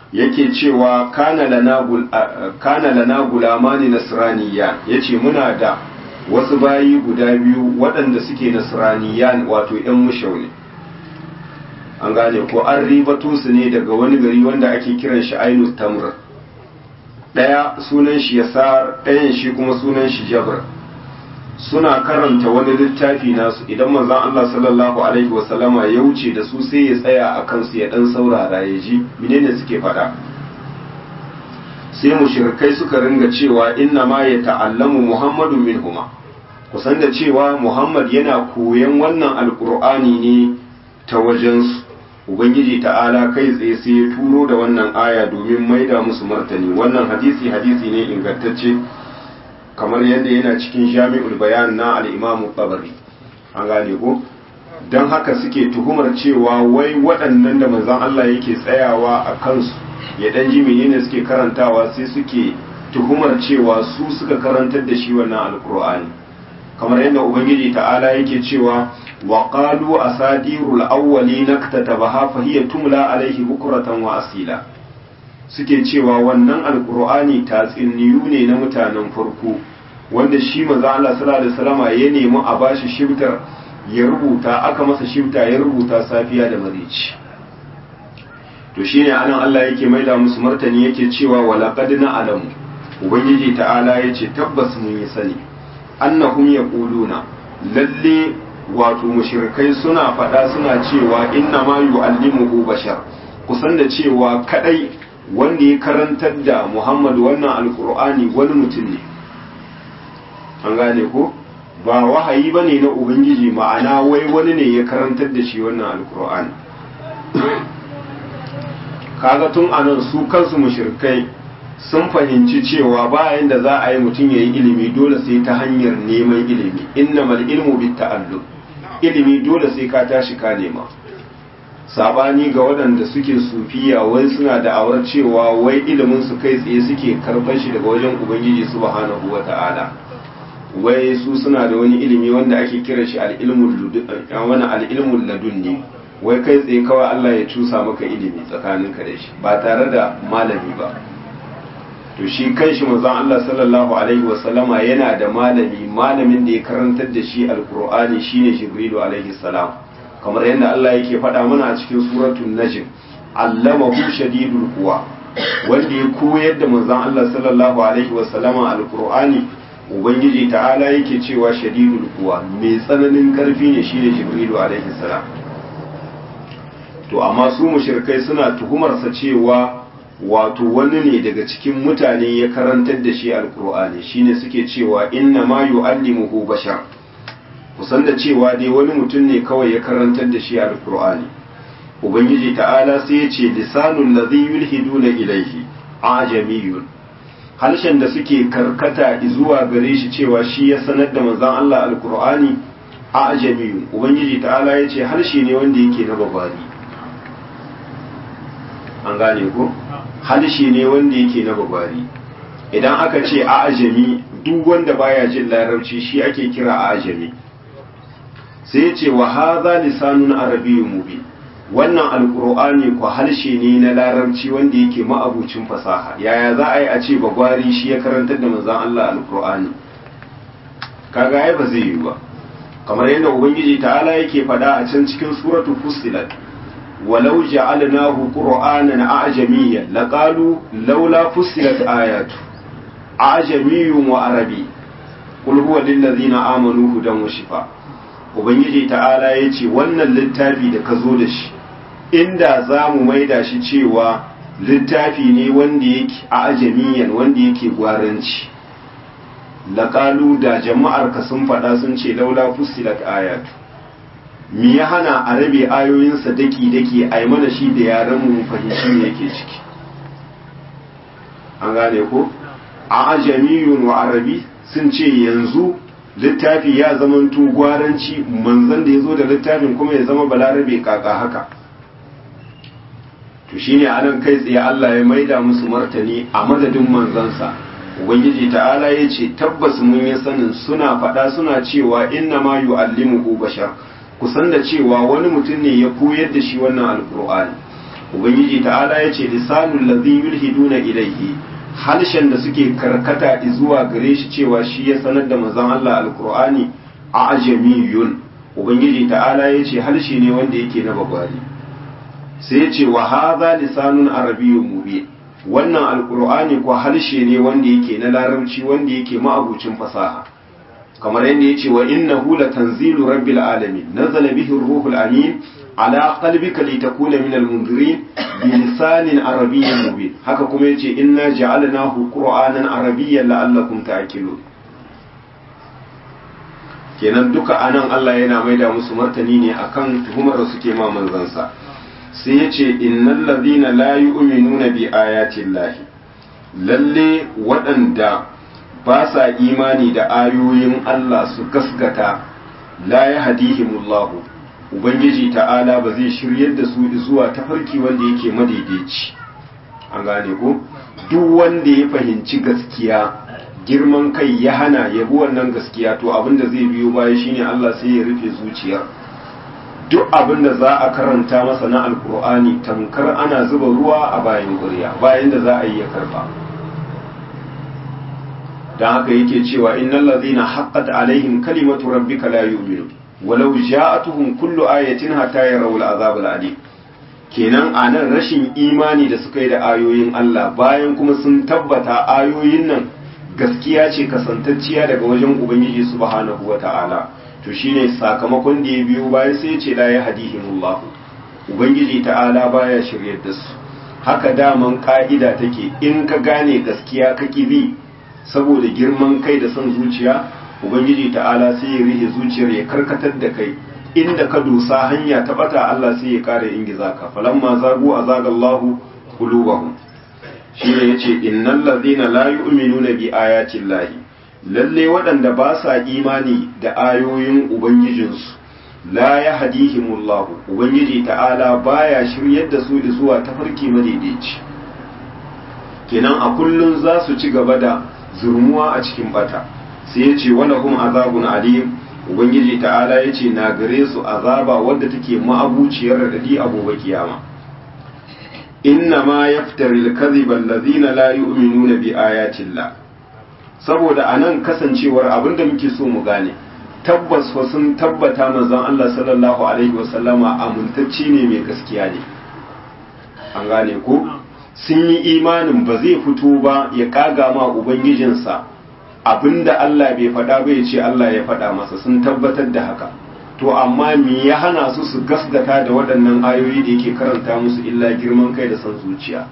yake cewa kana lana gulamani nasraniya yace muna da wasu bayi guda biyu waɗanda suke nasraniyan wato ‘yan mushau ne an gane ko an ribato su ne daga wani gari wanda ake kiran shi ainus tamr ɗaya sunan shi yasar ɗayan shi kuma sunan shi jabr suna karanta wani littafi nasu idan manzon Allah sallallahu alaihi wasallama ya wuce da su sai ya tsaya a kansu ya dan saurara ya ji menene suke faɗa sai mushrikai suka ringa cewa inna ma ya ta'allamu muhammadun minhuma kusan da cewa muhammad yana koyan wannan alkur'ani ne ta wajensu ubangiji ta'ala kai tsaye sai ya turo da wannan aya domin maida musu martani wannan hadisi hadisi ne ingantacce kamar yadda yana cikin jami'ul bayan na al'imamu tabari an gane ko don haka suke tuhumar cewa wai waɗannan da manzan Allah yake tsayawa a kansu ya ɗan ji menene suke karantawa sai suke tuhumar cewa su suka karantar da shi wannan alkur'ani kamar yadda ubangiji ta'ala yake cewa wa qalu asadirul awwalina katatabaha fa hiya tumla alaihi bukratan wa asila suke cewa wannan alkur'ani tatsuniyu ne na mutanen farko wanda shi manzo Allah sallallahu alaihi wasallama ya nemi a bashi shibtar ya rubuta aka masa shibta ya rubuta safiya da marici to shine anan Allah yake maida musu martani yake cewa walaqad na'lamu ubangiji ta'ala yace tabbas mun yi sani annahum yaquluna lalle wato mushrikai suna faɗa suna cewa inna ma yu'allimuhu bashar kusan da cewa kadai wanda ya karantar da Muhammadu wannan alkur'ani wani mutum ne an gane ko ba wahayi bane na ubangiji ma'ana wai wani ne ya karantar da shi wannan alkur'ani kaga tun anan su kansu mushrikai sun fahimci cewa bayan da za a yi mutum ya yi ilimi dole sai ta hanyar neman ilimi innamal ilmu bit ta'allum ilimi dole sai ka tashi ka nema sabani ga waɗanda suke sufiya wai suna da awar cewa wai ilimin su kai tsaye suke karɓar shi daga wajen ubangiji subhanahu wata'ala wai su suna da wani ilimi wanda ake kira shi al'ilmul wani al'ilmul ladunni wai kai tsaye kawai Allah ya cusa maka ilimi tsakaninka da shi ba tare da malami ba to shi kanshi manzon Allah sallallahu alaihi wasallama yana da malami malamin da ya karantar da shi alqur'ani shine jibrilu alaihi salam kamar yadda Allah yake faɗa mana a cikin suratul najm allamahu shadidul quwa wanda ya koyar da manzon Allah sallallahu alaihi wasallama alqur'ani ubangiji ta'ala yake cewa shadidul quwa mai tsananin karfi ne shine jibrilu alaihi salam to amma su mushrikai suna tuhumarsa cewa wato wani ne daga cikin mutane ya karantar da shi alkur'ani shine suke cewa inna ma yu'allimuhu bashar kusan da cewa dai wani mutum ne kawai ya karantar da shi alkur'ani ubangiji ta'ala sai ya ce lisanul ladhi yulhiduna ilayhi ajamiyun harshen da suke karkata zuwa gare shi cewa shi ya sanar da manzon Allah alkur'ani ajamiyun ubangiji ta'ala ya ce harshe ne wanda yake na babari an gane ko harshe ne wanda yake na babari idan aka ce a ajami duk wanda baya jin larabci shi ake kira a ajami sai ya ce wa haza lisanun arabiyyun mubin wannan alkur'ani ko harshe ne na larabci wanda yake ma'abucin fasaha yaya za a yi a ce bagwari shi ya karantar da manzon Allah alkur'ani kaga ai ba zai yi ba kamar yadda ubangiji ta'ala yake faɗa a can cikin suratul fussilat ولو جعلناه قرآنا أعجميا لقالوا لولا فصلت آياته أعجمي وعربي قل هو للذين آمنوا هدى وشفاء Ubangiji ta'ala ya ce wannan littafi da ka zo da shi inda za mu maida shi cewa littafi ne wanda yake a ajamiyan wanda yake gwaranci laƙalu da jama'ar ka sun faɗa sun ce laula fusilat ayatu mi ya hana a rabe ayoyinsa daki-daki a yi mana shi da yaren mu fahimci ne yake ciki an gane ko a ajamiyun wa arabi sun ce yanzu littafi ya zama gwaranci manzan da ya zo da littafin kuma ya zama balarabe kaka haka to shine anan kai tsaye Allah ya maida musu martani a madadin manzansa ubangiji ta'ala ya ce tabbas mun yi sanin suna faɗa suna cewa inna ma yu'allimuhu bashar kusan da cewa wani mutum ne ya koyar da shi wannan alkur'ani ubangiji ta'ala ya ce lisanul ladhi yulhiduna ilayhi harshen da suke karkata zuwa gare shi cewa shi ya sanar da manzon Allah alqur'ani a ajamiyun ubangiji ta'ala ya ce harshe ne wanda yake na bagwari sai ya ce wa hadha lisanun arabiyyun mubin wannan alqur'ani ko harshe ne wanda yake na larabci wanda yake ma'abucin fasaha kamar yadda ya ce wa innahu latanzilu rabbil alamin nazala bihi ruhul amin ala qalbika litakuna minal munzirin bi lisanin arabiyyin mubin haka kuma yace inna ja'alnahu qur'anan arabiyyan la'allakum ta'qilun kenan duka anan Allah yana maida musu martani ne akan tuhumar da suke ma manzansa sai yace innal ladhina la yu'minuna bi ayati llahi lalle waɗanda ba sa imani da ayoyin Allah su gaskata la yahdihimullahu ubangiji ta'ala ba zai shiryar da su zuwa tafarki wanda yake madaidaici an gane ko duk wanda ya fahimci gaskiya girman kai ya hana ya bi wannan gaskiya to abinda zai biyo baya shine Allah sai ya rufe zuciyar duk abinda za a karanta masa na alkur'ani tamkar ana zuba ruwa a bayan gurya bayan da za a yi ya karba dan haka yake cewa innal ladhina haqqat alaihim kalimatu rabbika la yu'minun walau ja'atuhum kullu ayatin hatta yarawul azab al-alim kenan anan rashin imani da suka yi da ayoyin Allah bayan kuma sun tabbata ayoyin nan gaskiya ce kasantacciya daga wajen ubangiji subhanahu wata'ala to shine sakamakon da ya biyo bayan sai ce la ya hadihimullah ubangiji ta'ala baya shiryar da su haka daman ka'ida take in ka gane gaskiya ka bi saboda girman kai da son zuciya ubangiji ta'ala sai ya rihe zuciyar ya karkatar da kai inda ka dosa hanya ta bata Allah sai ya kare ingiza ka falamma zagu azagallahu qulubahum shi ne yace innal ladhina la yu'minuna bi ayati llahi lalle waɗanda ba sa imani da ayoyin ubangijinsu la yahdihimullahu ubangiji ta'ala baya shiryar da su zuwa tafarki madaidaici kenan a kullun za su ci gaba da zurmuwa a cikin bata sai ya ce wani kuma azabun alim ubangiji ta'ala ya ce na gare su azaba wadda take ma'abuciyar radadi a gobe kiyama inna ma yaftari al-kadhiba allazina la yu'minuna bi ayatillah saboda anan kasancewar abinda muke so mu gane tabbas fa sun tabbata manzon Allah sallallahu alaihi wasallama amintacce ne mai gaskiya ne an gane ko sun yi imanin ba zai fito ba ya kaga ma ubangijinsa abinda Allah bai faɗa ba ya ce Allah ya faɗa masa sun tabbatar da haka to amma me ya hana su su gasgata da waɗannan ayoyi da yake karanta musu illa girman kai da son zuciya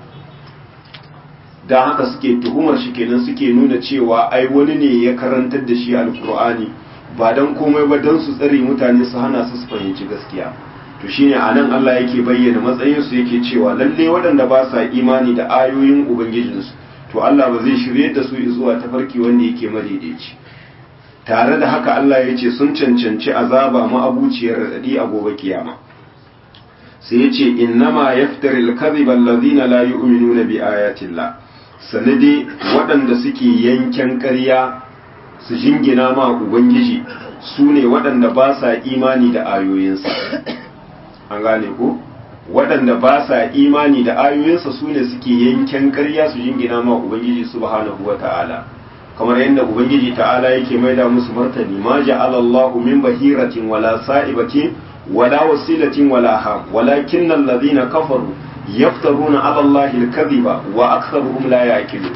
don haka suke tuhumar shi kenan suke nuna cewa ai wani ne ya karantar da shi alkur'ani ba don komai ba don su tsare mutane su hana su su fahimci gaskiya to shine anan Allah yake bayyana matsayinsu yake cewa lalle waɗanda ba sa imani da ayoyin ubangijinsu to Allah ba zai shirye da su zuwa tafarki wanda yake madaidaici tare da haka Allah ya ce sun cancanci azaba ma'abuciyar radadi a gobe kiyama sai ya ce innama yaftari al-kadhiba alladhina la yu'minuna bi ayatillah sanadi waɗanda suke yanken ƙarya su jingina ma ubangiji su ne waɗanda ba sa imani da ayoyinsa an gane ko waɗanda ba sa imani da ayoyinsa su ne suke yanken ƙarya su jingina ma ubangiji subhanahu wa ta'ala kamar yadda ubangiji ta'ala yake maida musu martani ma ja'ala Allahu min bahiratin wala sa'ibatin wala wasilatin wala ham walakin alladhina kafaru yaftaruna 'ala Allahi al-kadhiba wa aktharuhum la ya'qilun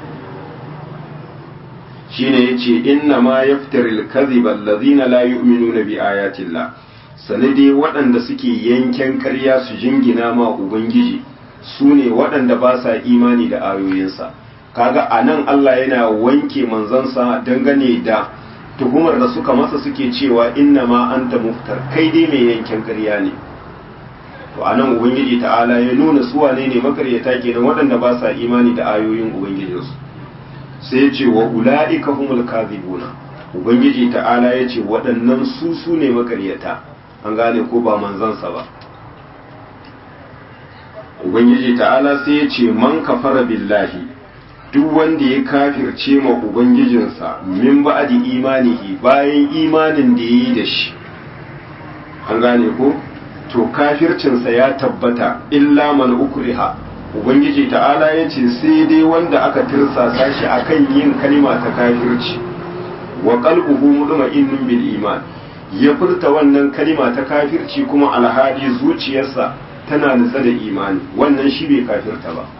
shine yace inna ma yaftari al-kadhiba alladhina la yu'minuna bi ayati Allah sanade waɗanda suke yanken ƙarya su jingina ma ubangiji su ne waɗanda ba sa imani da ayoyinsa kaga a nan Allah yana wanke manzansa dangane da tuhumar da suka masa suke cewa inna ma anta muftar kai dai mai yanken ƙarya ne to a nan ubangiji ta'ala ya nuna su wane ne makaryata kenan waɗanda ba sa imani da ayoyin ubangijinsu sai ya ce wa ula'ika humul kadhibuna ubangiji ta'ala ya ce waɗannan su su ne makaryata an gane ko ba manzansa ba ubangiji ta'ala sai ya ce man kafara billahi duk wanda ya kafirce ma ubangijinsa min ba'di imanihi bayan imanin da yayi da shi an gane ko to kafircinsa ya tabbata illa man ukriha ubangiji ta'ala ya ce sai dai wanda aka tirsasa shi akan yin kalima ta kafirci wa qalbuhu mutma'innun bil iman ya furta wannan kalima ta kafirci kuma alhali zuciyarsa tana nutsa da imani wannan shi bai kafirta ba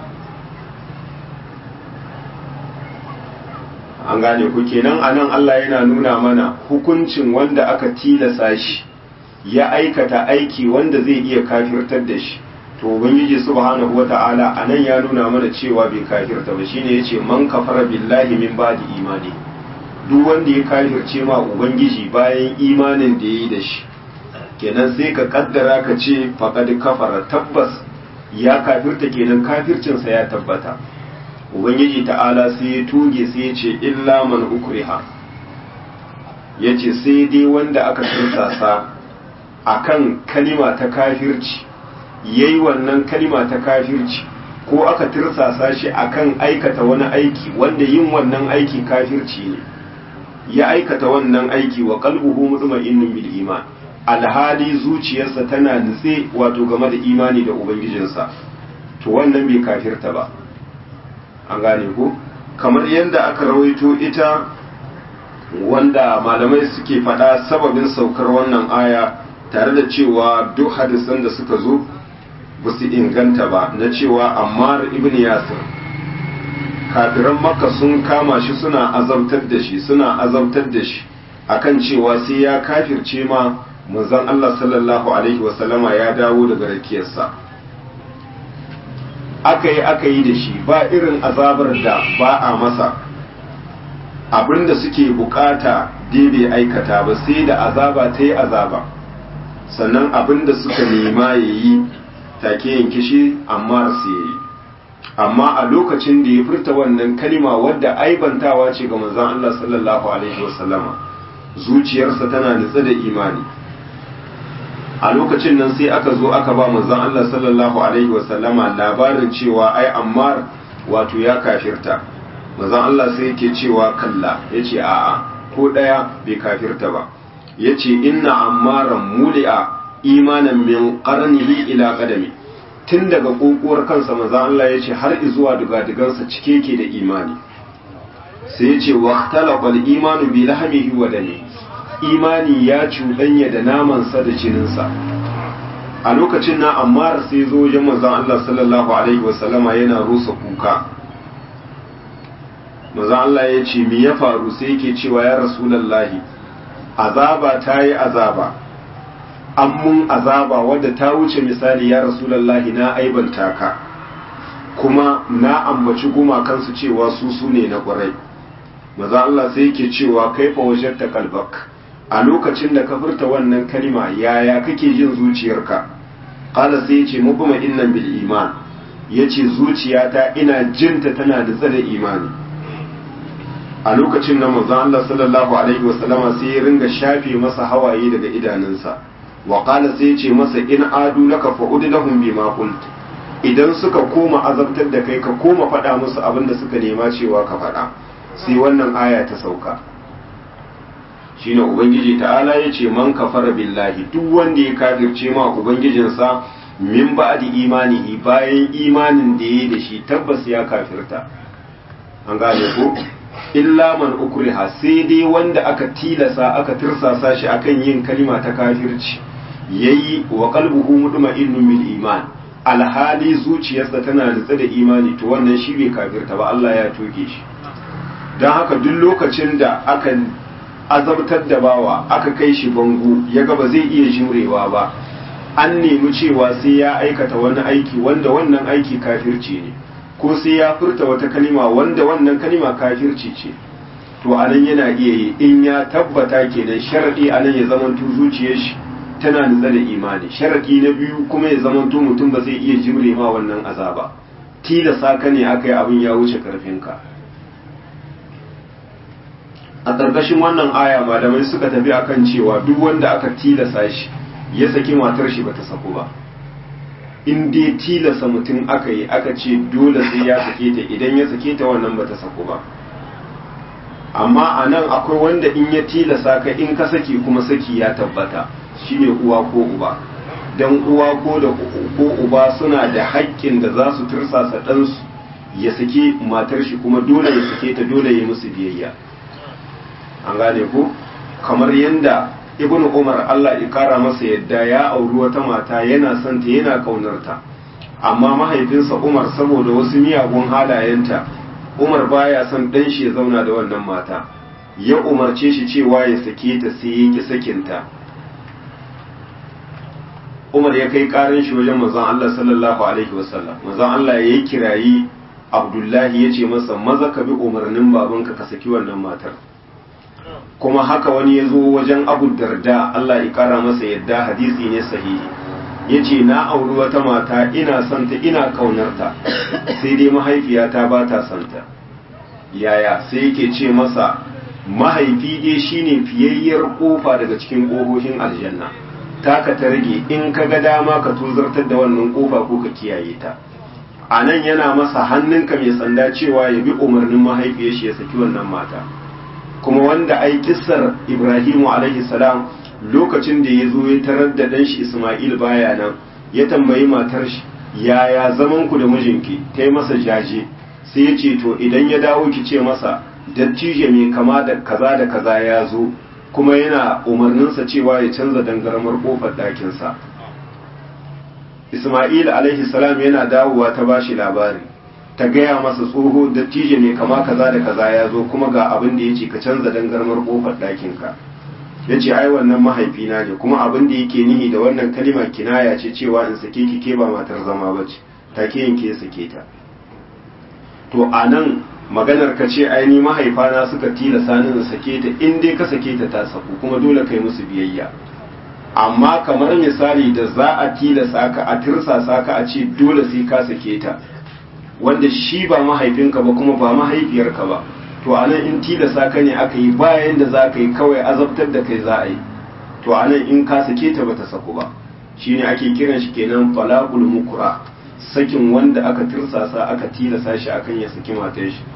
an gane ku kenan anan Allah yana nuna mana hukuncin wanda aka tilasa shi ya aikata aiki wanda zai iya kafirtar da shi to ubangiji subhanahu wata'ala anan ya nuna mana cewa bai kafirta ba shine yace man kafara billahi min ba'di imani duk wanda ya kafirce ma ubangiji bayan imanin da yayi da shi kenan sai ka kaddara ka ce faqad kafara tabbas ya kafirta kenan kafircinsa ya tabbata ubangiji ta'ala sai ya tuge sai ya ce illa man ukriha yace sai dai wanda aka tursasa akan kalima ta kafirci yayi wannan kalima ta kafirci ko aka tirsasa shi akan aikata wani aiki wanda yin wannan aiki kafirci ne ya aikata wannan aiki wa qalbuhu mutma'innun bil iman alhali zuciyarsa tana nutse wato game da imani da ubangijinsa to wannan bai kafirta ba an gane ko kamar yadda aka rawaito ita wanda malamai suke faɗa sababin saukar wannan aya tare da cewa duk hadisan da suka zo ba su inganta ba na cewa ammar ibn yasir kafiran makka sun kama shi suna azabtar da shi suna azabtar da shi akan cewa sai ya kafirce ma manzon Allah sallallahu alaihi wasallama ya dawo daga rakiyarsa aka yi aka yi da shi ba irin azabar da ba a masa abinda suke bukata dai bai aikata ba sai da azaba ta yi azaba sannan abinda suka nema ya yi take yanke shi amma su yi amma a lokacin da ya furta wannan kalima wadda aibantawa ce ga manzon Allah sallallahu alaihi wasallama zuciyarsa tana nutsa da imani a lokacin nan sai aka zo aka ba manzon Allah sallallahu alaihi wasallama labarin cewa ai ammar wato ya kafirta manzon Allah sai yake cewa kalla yace a'a ko daya bai kafirta ba yace inna ammaran muli'a imanan min qarnihi ila qadami tun daga kokuwar kansa manzon Allah yace har zuwa dugadugansa cike yake da imani sai yace waqtalaqa al-imanu bi lahmihi wa dami imani ya cuɗanya da namansa da jininsa a lokacin na ammar sai zo wajen manzon Allah sallallahu alaihi wasallama yana rusa kuka manzon Allah ya ce me ya faru sai yake cewa ya rasulullahi azaba ta yi azaba an mun azaba wadda ta wuce misali ya rasulullahi na aibanta ka kuma na ambaci gumakansu cewa su su ne na ƙwarai maza Allah sai yake cewa kaifa wajatta kalbak a lokacin da ka furta wannan kalima yaya kake jin zuciyarka qala sai yace mubma innan bil iman yace zuciyata ina jinta tana da tsada imani a lokacin nan manzo Allah sallallahu alaihi wasallama sai ya ringa shafe masa hawaye daga idanunsa wa qala sai yace masa in adu laka fa'ud lahum bima qult idan suka koma azabtar da kai ka koma faɗa musu abin da suka nema cewa ka faɗa sai wannan aya ta sauka shine ubangiji ta'ala ya ce man kafara billahi duk wanda ya kafirce ma ubangijinsa min ba'di imanihi bayan imanin da yayi da shi tabbas ya kafirta an gane ko illa man ukriha sai dai wanda aka tilasa aka tirsasa shi akan yin kalima ta kafirci yayi wa qalbuhu mutma'innun bil iman alhali zuciyarsa tana nutsa da imani to wannan shi bai kafirta ba Allah ya toge shi don haka duk lokacin da aka azabtar da bawa aka kai shi bango ya ga ba zai iya jurewa ba an nemi cewa sai ya aikata wani aiki wanda wannan aiki kafirci ne ko sai ya furta wata kalima wanda wannan kalima kafirci ce to anan yana iya yi in ya tabbata kenan sharadi anan ya zamanto zuciyar shi tana nutsa da imani sharadi na biyu kuma ya zamanto mutum ba zai iya jimre ma wannan azaba tilasa ka ne aka yi abin ya wuce karfinka a ƙarƙashin wannan aya malamai suka tafi akan cewa duk wanda aka tilasa shi ya saki matar shi bata saku ba in dai tilasa mutum aka yi aka ce dole sai ya sake ta idan ya sake ta wannan bata saku ba amma a nan akwai wanda in ya tilasa ka in ka saki kuma saki ya tabbata shine uwa ko uba dan uwa ko da ko uba suna da haƙƙin da za su tursasa ɗansu ya saki matar shi kuma dole ya sake ta dole ya musu biyayya an gane ko kamar yadda ibnu umar Allah ya kara masa yadda ya auri wata mata yana son ta yana kaunarta amma mahaifinsa umar saboda wasu miyagun halayenta umar baya son dan shi ya zauna da wannan mata ya umarce shi cewa ya sake ta sai ya ki sakinta umar ya kai karin shi wajen manzon Allah sallallahu alaihi wasallam manzon Allah ya yi kirayi abdullahi ya ce masa maza ka bi umarnin babanka ka saki wannan matar kuma haka wani ya zo wajen abu darda Allah ya kara masa yadda hadisi ne sahihi ya ce na auri wata mata ina santa ina kaunarta sai dai mahaifiyata ba ta santa yaya sai yake ce masa mahaifi dai shine fiyayyar kofa daga cikin ƙofofin aljanna taka ta rage in ka ga dama ka tuzartar da wannan kofa ko ka kiyaye ta a nan yana masa hannunka mai sanda cewa ya bi umarnin mahaifiyar shi ya saki wannan mata kuma wanda ai kissar Ibrahimu alaihi salam lokacin da ya zo ya tarar da dan shi Isma'il baya nan ya tambayi matar shi yaya zaman ku da mijinki ta yi masa jaje sai ya ce to idan ya dawo ki ce masa dattijo mai kama da kaza da kaza ya zo kuma yana umarninsa cewa ya canza dangarmar kofar ɗakinsa Isma'il alaihi salam yana dawowa ta bashi labari ta gaya masa tsoho dattijo ne kama kaza da kaza ya zo kuma ga abin da ya ce ka canza dangarmar kofar ɗakinka ya ce ai wannan mahaifina ne kuma abin da yake nihi da wannan kalima kinaya ce cewa in sake ki ke ba matar zama ba ce take yin ke sake ta to a nan maganar ka ce ai ni mahaifana suka tilasa ni in sake ta in dai ka sake ta ta saku kuma dole kai musu biyayya amma kamar misali da za a tilasa ka a tirsasa ka a ce dole sai ka sake ta wanda shi ba mahaifinka ba kuma ba mahaifiyarka ba to anan in tilasa ka ne aka yi bayan da za ka yi kawai azabtar da kai za a yi to anan in ka sake ta bata saku ba shine ake kiran shi kenan falaqul mukra sakin wanda aka tirsasa aka tilasa shi akan ya saki matar shi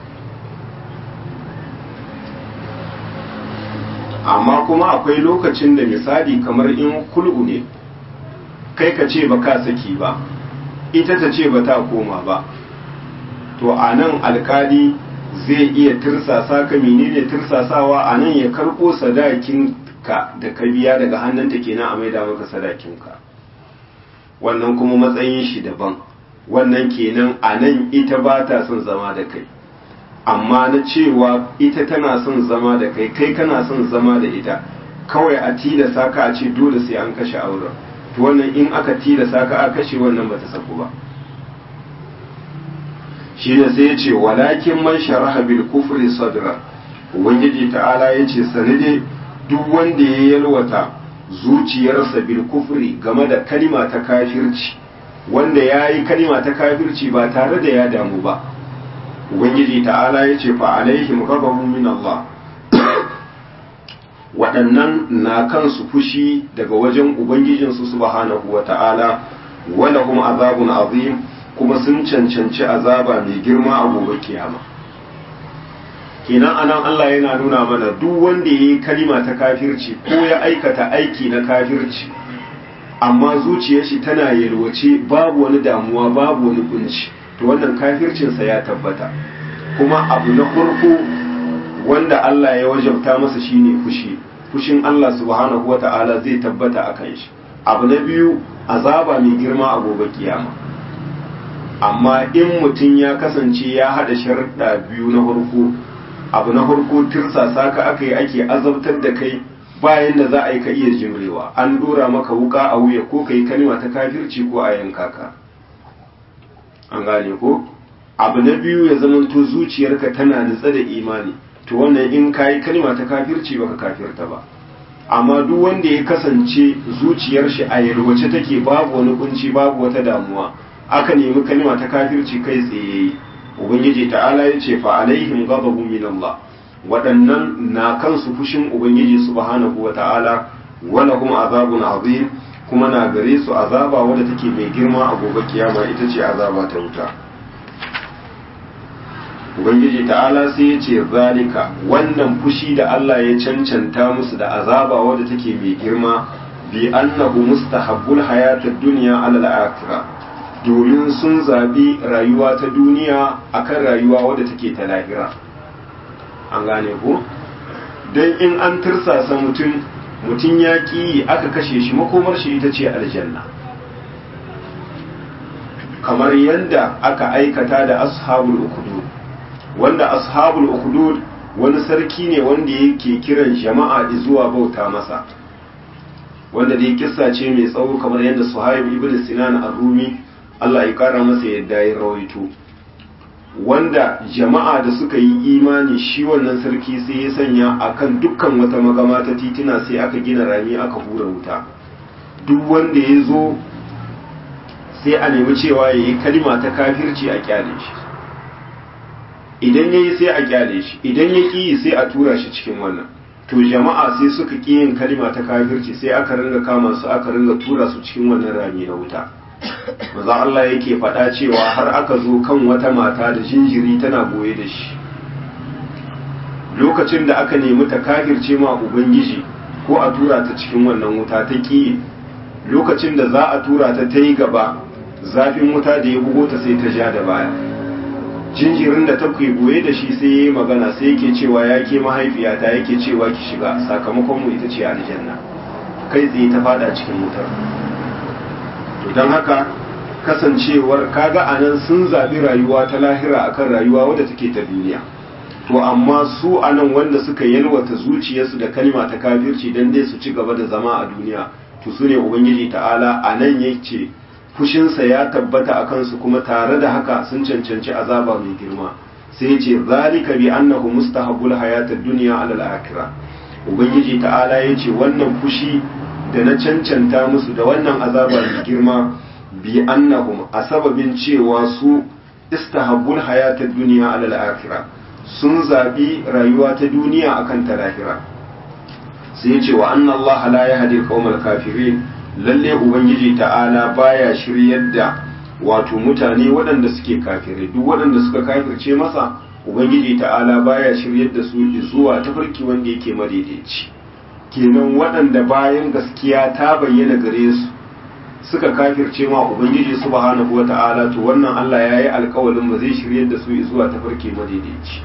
amma kuma akwai lokacin da misali kamar in kul'u ne kai ka ce ba ka saki ba ita ta ce ba ta koma ba to a nan alkali zai iya tirsasa ka menene tirsasawa a nan ya karɓo sadakin ka da ka biya daga hannunta kenan a maida maka sadakin ka wannan kuma matsayin shi daban wannan kenan a nan ita ba ta son zama da kai amma na cewa ita tana son zama da kai kai kana son zama da ita kawai a tilasa ka a ce dole sai an kashe auren to wannan in aka tilasa ka a kashe wannan bata saku ba shi ne sai ya ce walakin man sharaha bil kufri sadra ubangiji ta'ala ya ce sanide duk wanda ya yalwata zuciyarsa bil kufri game da kalima ta kafirci wanda ya yi kalima ta kafirci ba tare da ya damu ba ubangiji ta'ala ya ce fa alaihim ghadabun min Allah waɗannan na kansu fushi daga wajen ubangijinsu subhanahu wa ta'ala walahum azabun azim kuma sun cancanci azaba mai girma a gobe kiyama kenan anan Allah yana nuna mana duk wanda ya yi kalima ta kafirci ko ya aikata aiki na kafirci amma zuciyar shi tana yalwace babu wani damuwa babu wani kunci to wannan kafircinsa ya tabbata kuma abu na farko wanda Allah ya wajabta masa shine fushi fushin Allah subhanahu wata'ala zai tabbata a kan shi abu na biyu azaba mai girma a gobe kiyama amma in mutum ya kasance ya hada sharuɗa biyu na farko abu na farko tirsasa ka aka yi ake azabtar da kai bayan da za a yi ka iya jimrewa an dora maka wuka a wuya ko ka yi kalima ta kafirci ko a yanka ka an gane ko abu na biyu ya zamanto zuciyarka tana nutsa da imani to wannan in ka yi kalima ta kafirci baka kafirta ba amma duk wanda ya kasance zuciyar shi a yalwace take babu wani kunci babu wata damuwa aka nemi kalima ta kafirci kai tsaye ubangiji ta'ala ya ce fa alaihim ghadabun min Allah waɗannan na kansu fushin ubangiji subhanahu wa ta'ala wala kuma azabun azim kuma na gare su azaba wadda take mai girma a gobe kiyama ita ce azaba ta wuta ubangiji ta'ala sai ya ce zalika wannan fushi da Allah ya cancanta musu da azaba wadda take mai girma bi annahu mustahabbul hayatad dunya ala al-akhirah domin sun zabi rayuwa ta duniya akan rayuwa wadda take ta lahira an gane ko dan in an tirsasa mutum mutum ya ki aka kashe shi makomar shi ita ce aljanna kamar yadda aka aikata da ashabul ukhdud wanda ashabul ukhdud wani sarki ne wanda yake kiran jama'a zuwa bauta masa wanda dai kissa ce mai tsawo kamar yadda suhaib ibn sinan ar-rumi Allah ya kara masa yadda ya rawaito wanda jama'a da suka yi imani shi wannan sarki sai ya sanya akan dukkan wata magama ta titina sai aka gina rami aka hura wuta duk wanda ya zo sai a nemi cewa ya yi kalima ta kafirci a kyale shi idan ya yi sai a kyale shi idan ya ƙi sai a tura shi cikin wannan to jama'a sai suka ƙi yin kalima ta kafirci sai aka ringa kama su aka ringa tura su cikin wannan rami na wuta maza Allah yake faɗa cewa har aka zo kan wata mata da jinjiri tana goye da shi lokacin da aka nemi ta kafirce ma ubangiji ko a tura ta cikin wannan wuta ta ƙi lokacin da za a tura ta ta yi gaba zafin wuta da ya bugo ta sai ta ja da baya jinjirin da ta goye da shi sai ya yi magana sai yake cewa ya ke mahaifiyata yake cewa ki shiga sakamakon mu ita ce aljanna kai tsaye ta fada cikin wutar to don haka kasancewar kaga anan sun zaɓi rayuwa ta lahira akan rayuwa wadda take ta duniya to amma su anan wanda suka yalwata zuciyarsu da kalma ta kafirci dan dai su ci gaba da zama a duniya to su ne ubangiji ta'ala anan yake fushinsa ya tabbata a kansu kuma tare da haka sun cancanci azaba mai girma sai ya ce zalika bi annahu mustahabbul hayatad dunya ala al-akhirah ubangiji ta'ala ya ce wannan fushi da na cancanta musu da wannan azaba mai girma bi annahum a sababin cewa su istahabbul hayatad dunya ala al-akhirah sun zabi rayuwa ta duniya akan ta lahira sai ya ce wa anna Allah la yahdi al kafirin lalle ubangiji ta'ala baya shiryar da wato mutane waɗanda suke kafirai duk waɗanda suka kafirce masa ubangiji ta'ala baya shiryar da su zuwa tafarki wanda yake madaidaici kenan waɗanda bayan gaskiya ta bayyana gare su suka kafirce ma ubangiji subhanahu wata'ala to wannan Allah ya yi alkawalin ba zai shiryar da su zuwa tafarki madaidaici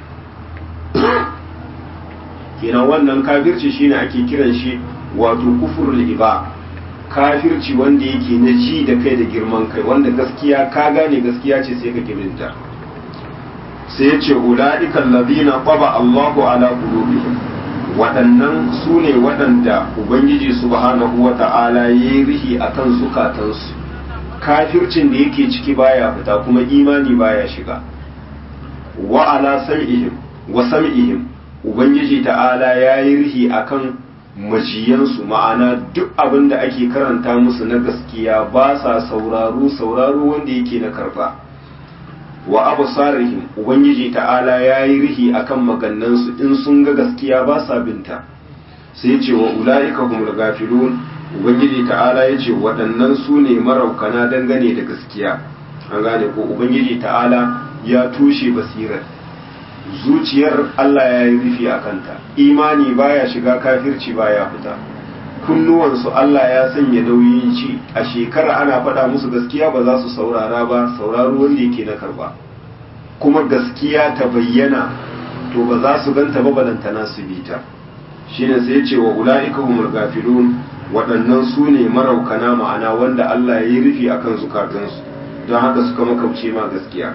kenan wannan kafirci shine ake kiran shi wato kufurul iba kafirci wanda yake na ji da kai da girman kai wanda gaskiya ka gane gaskiya ce sai ka kirinta sai ya ce ula'ikan lazina qaba Allahu ala qulubihim waɗannan su ne waɗanda ubangiji subhanahu wa ta'ala ya yi rihi a kan zukatansu kafircin da yake ciki baya fita kuma imani baya shiga wa ala sam'ihim wa sam'ihim ubangiji ta'ala ya yi rihi akan majiyansu ma'ana duk abin da ake karanta musu na gaskiya ba sa sauraro sauraro wanda yake na karba wa abu sarihim ubangiji ta'ala ya yi rihi akan magannansu in sun ga gaskiya ba sa binta sai ce wa ula'ika humul gafilun ubangiji ta'ala ya ce waɗannan su ne maraukana dangane da gaskiya an gane ko ubangiji ta'ala ya tushe basirar zuciyar Allah ya yi rufi a kanta imani baya shiga kafirci baya fita kunnuwansu Allah ya sanya nauyin ci a shekara ana faɗa musu gaskiya ba za su saurara ba sauraro wanda yake na karba kuma gaskiya ta bayyana to ba za su ganta ba balantana su bi ta shine sai ce wa ula'ika humul gafilun waɗannan su ne maraukana ma'ana wanda Allah ya yi rufi akan zukatansu don haka suka makauce ma gaskiya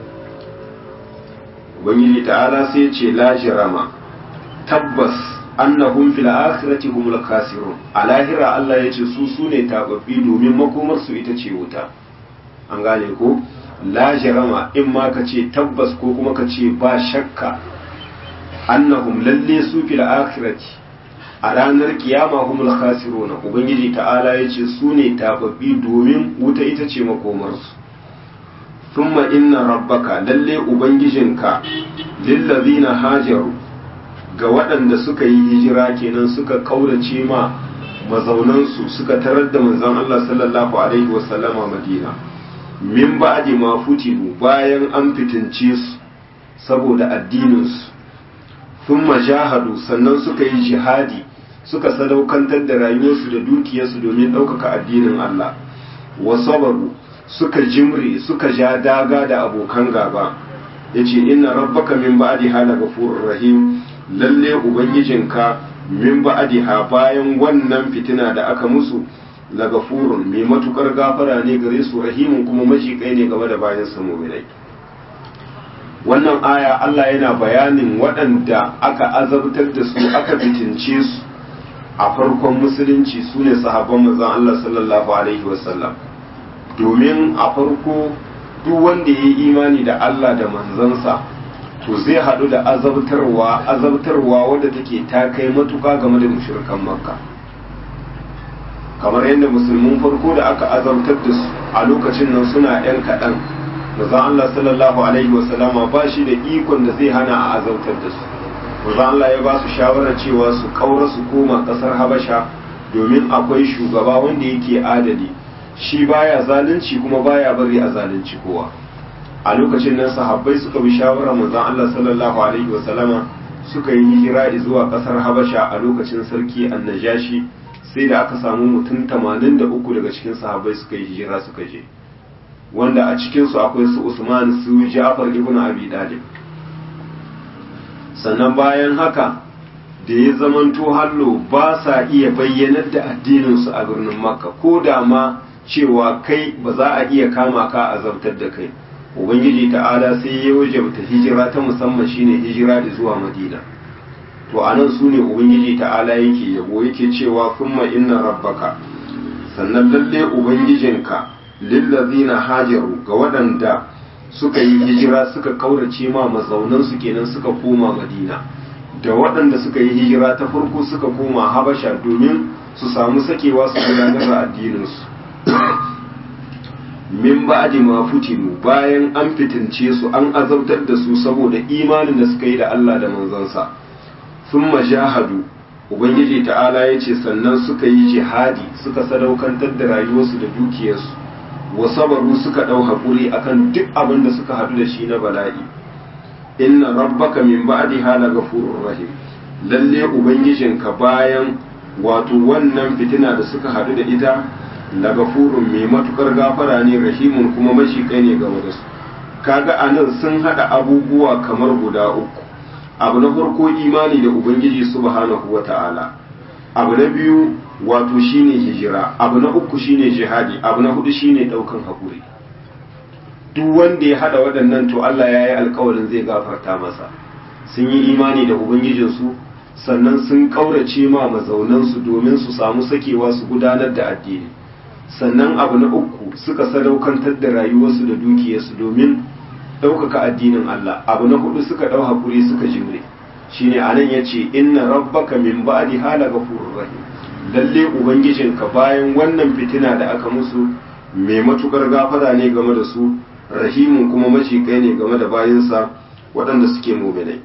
ubangiji ta'ala sai ce la jirama tabbas annahum fil akhirati humul khasirun a lahira Allah ya ce su sune tababbi domin makomar su ita ce wuta an gane ko la jirama in ma ka ce tabbas ko kuma ka ce ba shakka annahum lalle su fil akhirati a ranar kiyama humul khasirun ubangiji ta'ala ya ce su ne tababbi domin wuta ita ce makomar su thumma inna rabbaka lalle ubangijinka lillazina hajaru ga waɗanda suka yi hijira kenan suka kaurace ma mazaunansu suka tarar da manzon Allah sallallahu alaihi wasallama Madina min ba'di ma futinu bayan an fitince su saboda addinin su thumma jahadu sannan suka yi jihadi suka sadaukantar da rayuwarsu da dukiyarsu domin ɗaukaka addinin Allah wa sabaru suka jimre suka ja daga da abokan gaba yace inna rabbaka min ba'diha lagafurur rahim lalle ubangijinka min ba'diha bayan wannan fitina da aka musu lagafurun mai matukar gafara ne gare su rahimun kuma majikai ne game da bayan sa mu'minai wannan aya Allah yana bayanin waɗanda aka azabtar da su aka fitince su a farkon musulunci su ne sahabban manzon Allah sallallahu alaihi wasallam domin a farko duk wanda ya yi imani da Allah da manzansa to zai haɗu da azabtarwa azabtarwa wadda take ta kai matuka game da mushrikan makka kamar yadda musulmin farko da aka azabtar da su a lokacin nan suna yan kaɗan manzon Allah sallallahu alaihi wasallama ba shi da ikon da zai hana a azabtar da su manzon Allah ya ba su shawarar cewa su kaura su koma ƙasar Habasha domin akwai shugaba wanda yake adali shi baya zalunci kuma baya bari a zalunci kowa a lokacin nan sahabbai suka bi shawarar manzon Allah sallallahu alaihi wasallama suka yi hijira zuwa kasar Habasha a lokacin sarki Annajashi sai da aka samu mutum 83 daga cikin sahabbai suka yi hijira suka je wanda a cikin su akwai su Usman su Ja'far ibn Abi Talib sannan bayan haka da ya zamanto hallo ba sa iya bayyanar da addininsu a birnin makka ko da ma cewa kai ba za a iya kama ka a zartar da kai ubangiji ta'ala sai ya wajabta hijira ta musamman shine hijira da zuwa madina to anan su ne ubangiji ta'ala yake yabo yake cewa kuma inna rabbaka sannan lalle ubangijinka lillazina hajaru ga waɗanda suka yi hijira suka kaurace ma mazaunansu kenan suka koma madina da waɗanda suka yi hijira ta farko suka koma habasha domin su samu sakewa su gudanar da addininsu min ba'di ma futinu bayan an fitince su an azabtar da su saboda imanin da suka yi da Allah da manzansa sun majahadu ubangiji ta'ala ya ce sannan suka yi jihadi suka sadaukantar da rayuwarsu da dukiyarsu wa sabaru suka ɗau haƙuri akan duk abin da suka haɗu da shi na bala'i inna rabbaka min ba'di hala ghafurur rahim lalle ubangijinka bayan wato wannan fitina da suka haɗu da ita la gafurun mai matukar gafara ne rahimun kuma mashiƙai ne game da su kaga anan sun haɗa abubuwa kamar guda uku abu na farko imani da ubangiji subhanahu wata'ala abu na biyu wato shine hijira abu na uku shine jihadi abu na hudu shine ɗaukan haƙuri duk wanda ya hada waɗannan to Allah ya yi alkawarin zai gafarta masa sun yi imani da ubangijinsu sannan sun ƙaurace ma mazaunansu domin su samu sakewa su gudanar da addini sannan abu na uku suka sadaukantar da rayuwarsu da dukiyarsu domin ɗaukaka addinin Allah abu na hudu suka ɗau hakuri suka jimre shine anan yace inna rabbaka min ba'di hala ghafurur rahim lalle ubangijinka bayan wannan fitina da aka musu mai matukar gafara ne game da su rahimun kuma macikai ne game da bayansa waɗanda suke muminai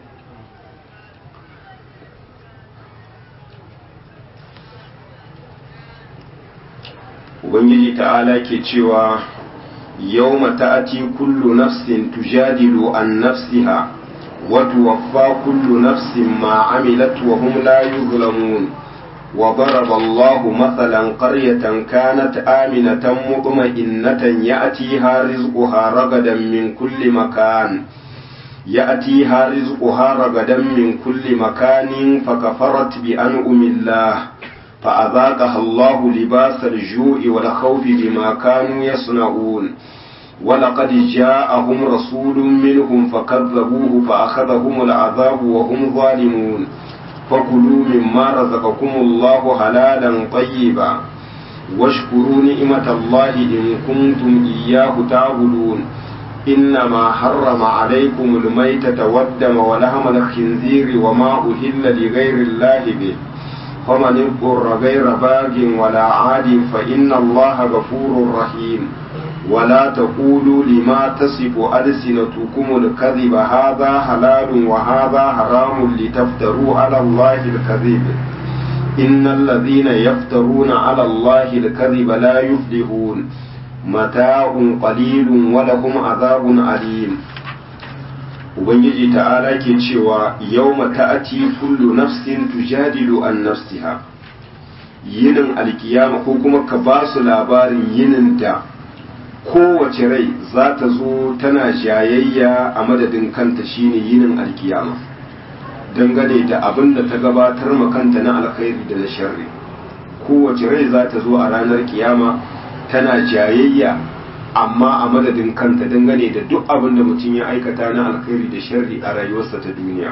ubangiji ta'ala ke cewa yau ta'ati kullu nafsin tujadilu an nafsiha wa tuwaffa kullu nafsin ma amilat wa hum la yuzlamun وضرب الله مثلا قرية كانت آمنة مطمئنة يأتيها رزقها رغدا من كل مكان يأتيها رزقها رغدا من كل مكان فكفرت بأنعم الله فأذاقها الله لباس الجوع والخوف بما كانوا يصنعون ولقد جاءهم رسول منهم فكذبوه فأخذهم العذاب وهم ظالمون فكلوا مما رزقكم الله حلالا طيبا واشكروا نعمة الله إن كنتم إياه تعبدون إنما حرم عليكم الميتة والدم ولحم الخنزير وما أهل لغير الله به فمن اضطر غير باغ ولا عاد فإن الله غفور رحيم ولا تقولوا لما تصف ألسنتكم الكذب هذا حلال وهذا حرام لتفتروا على الله الكذب إن الذين يفترون على الله الكذب لا يفلحون متاع قليل ولهم عذاب أليم Ubangiji ta'ala ke cewa yau ta'ati kullu nafsin tujadilu an nafsiha yinin alkiyama ko kuma ka ba su labarin yinin da kowace rai za ta zo tana jayayya a madadin kanta shine yinin alkiyama dangane da abin da ta gabatar makanta na alkhairi da na sharri kowace rai za ta zo a ranar kiyama tana jayayya amma a madadin kanta dangane da duk abin da mutum ya aikata na alkhairi da sharri a rayuwarsa ta duniya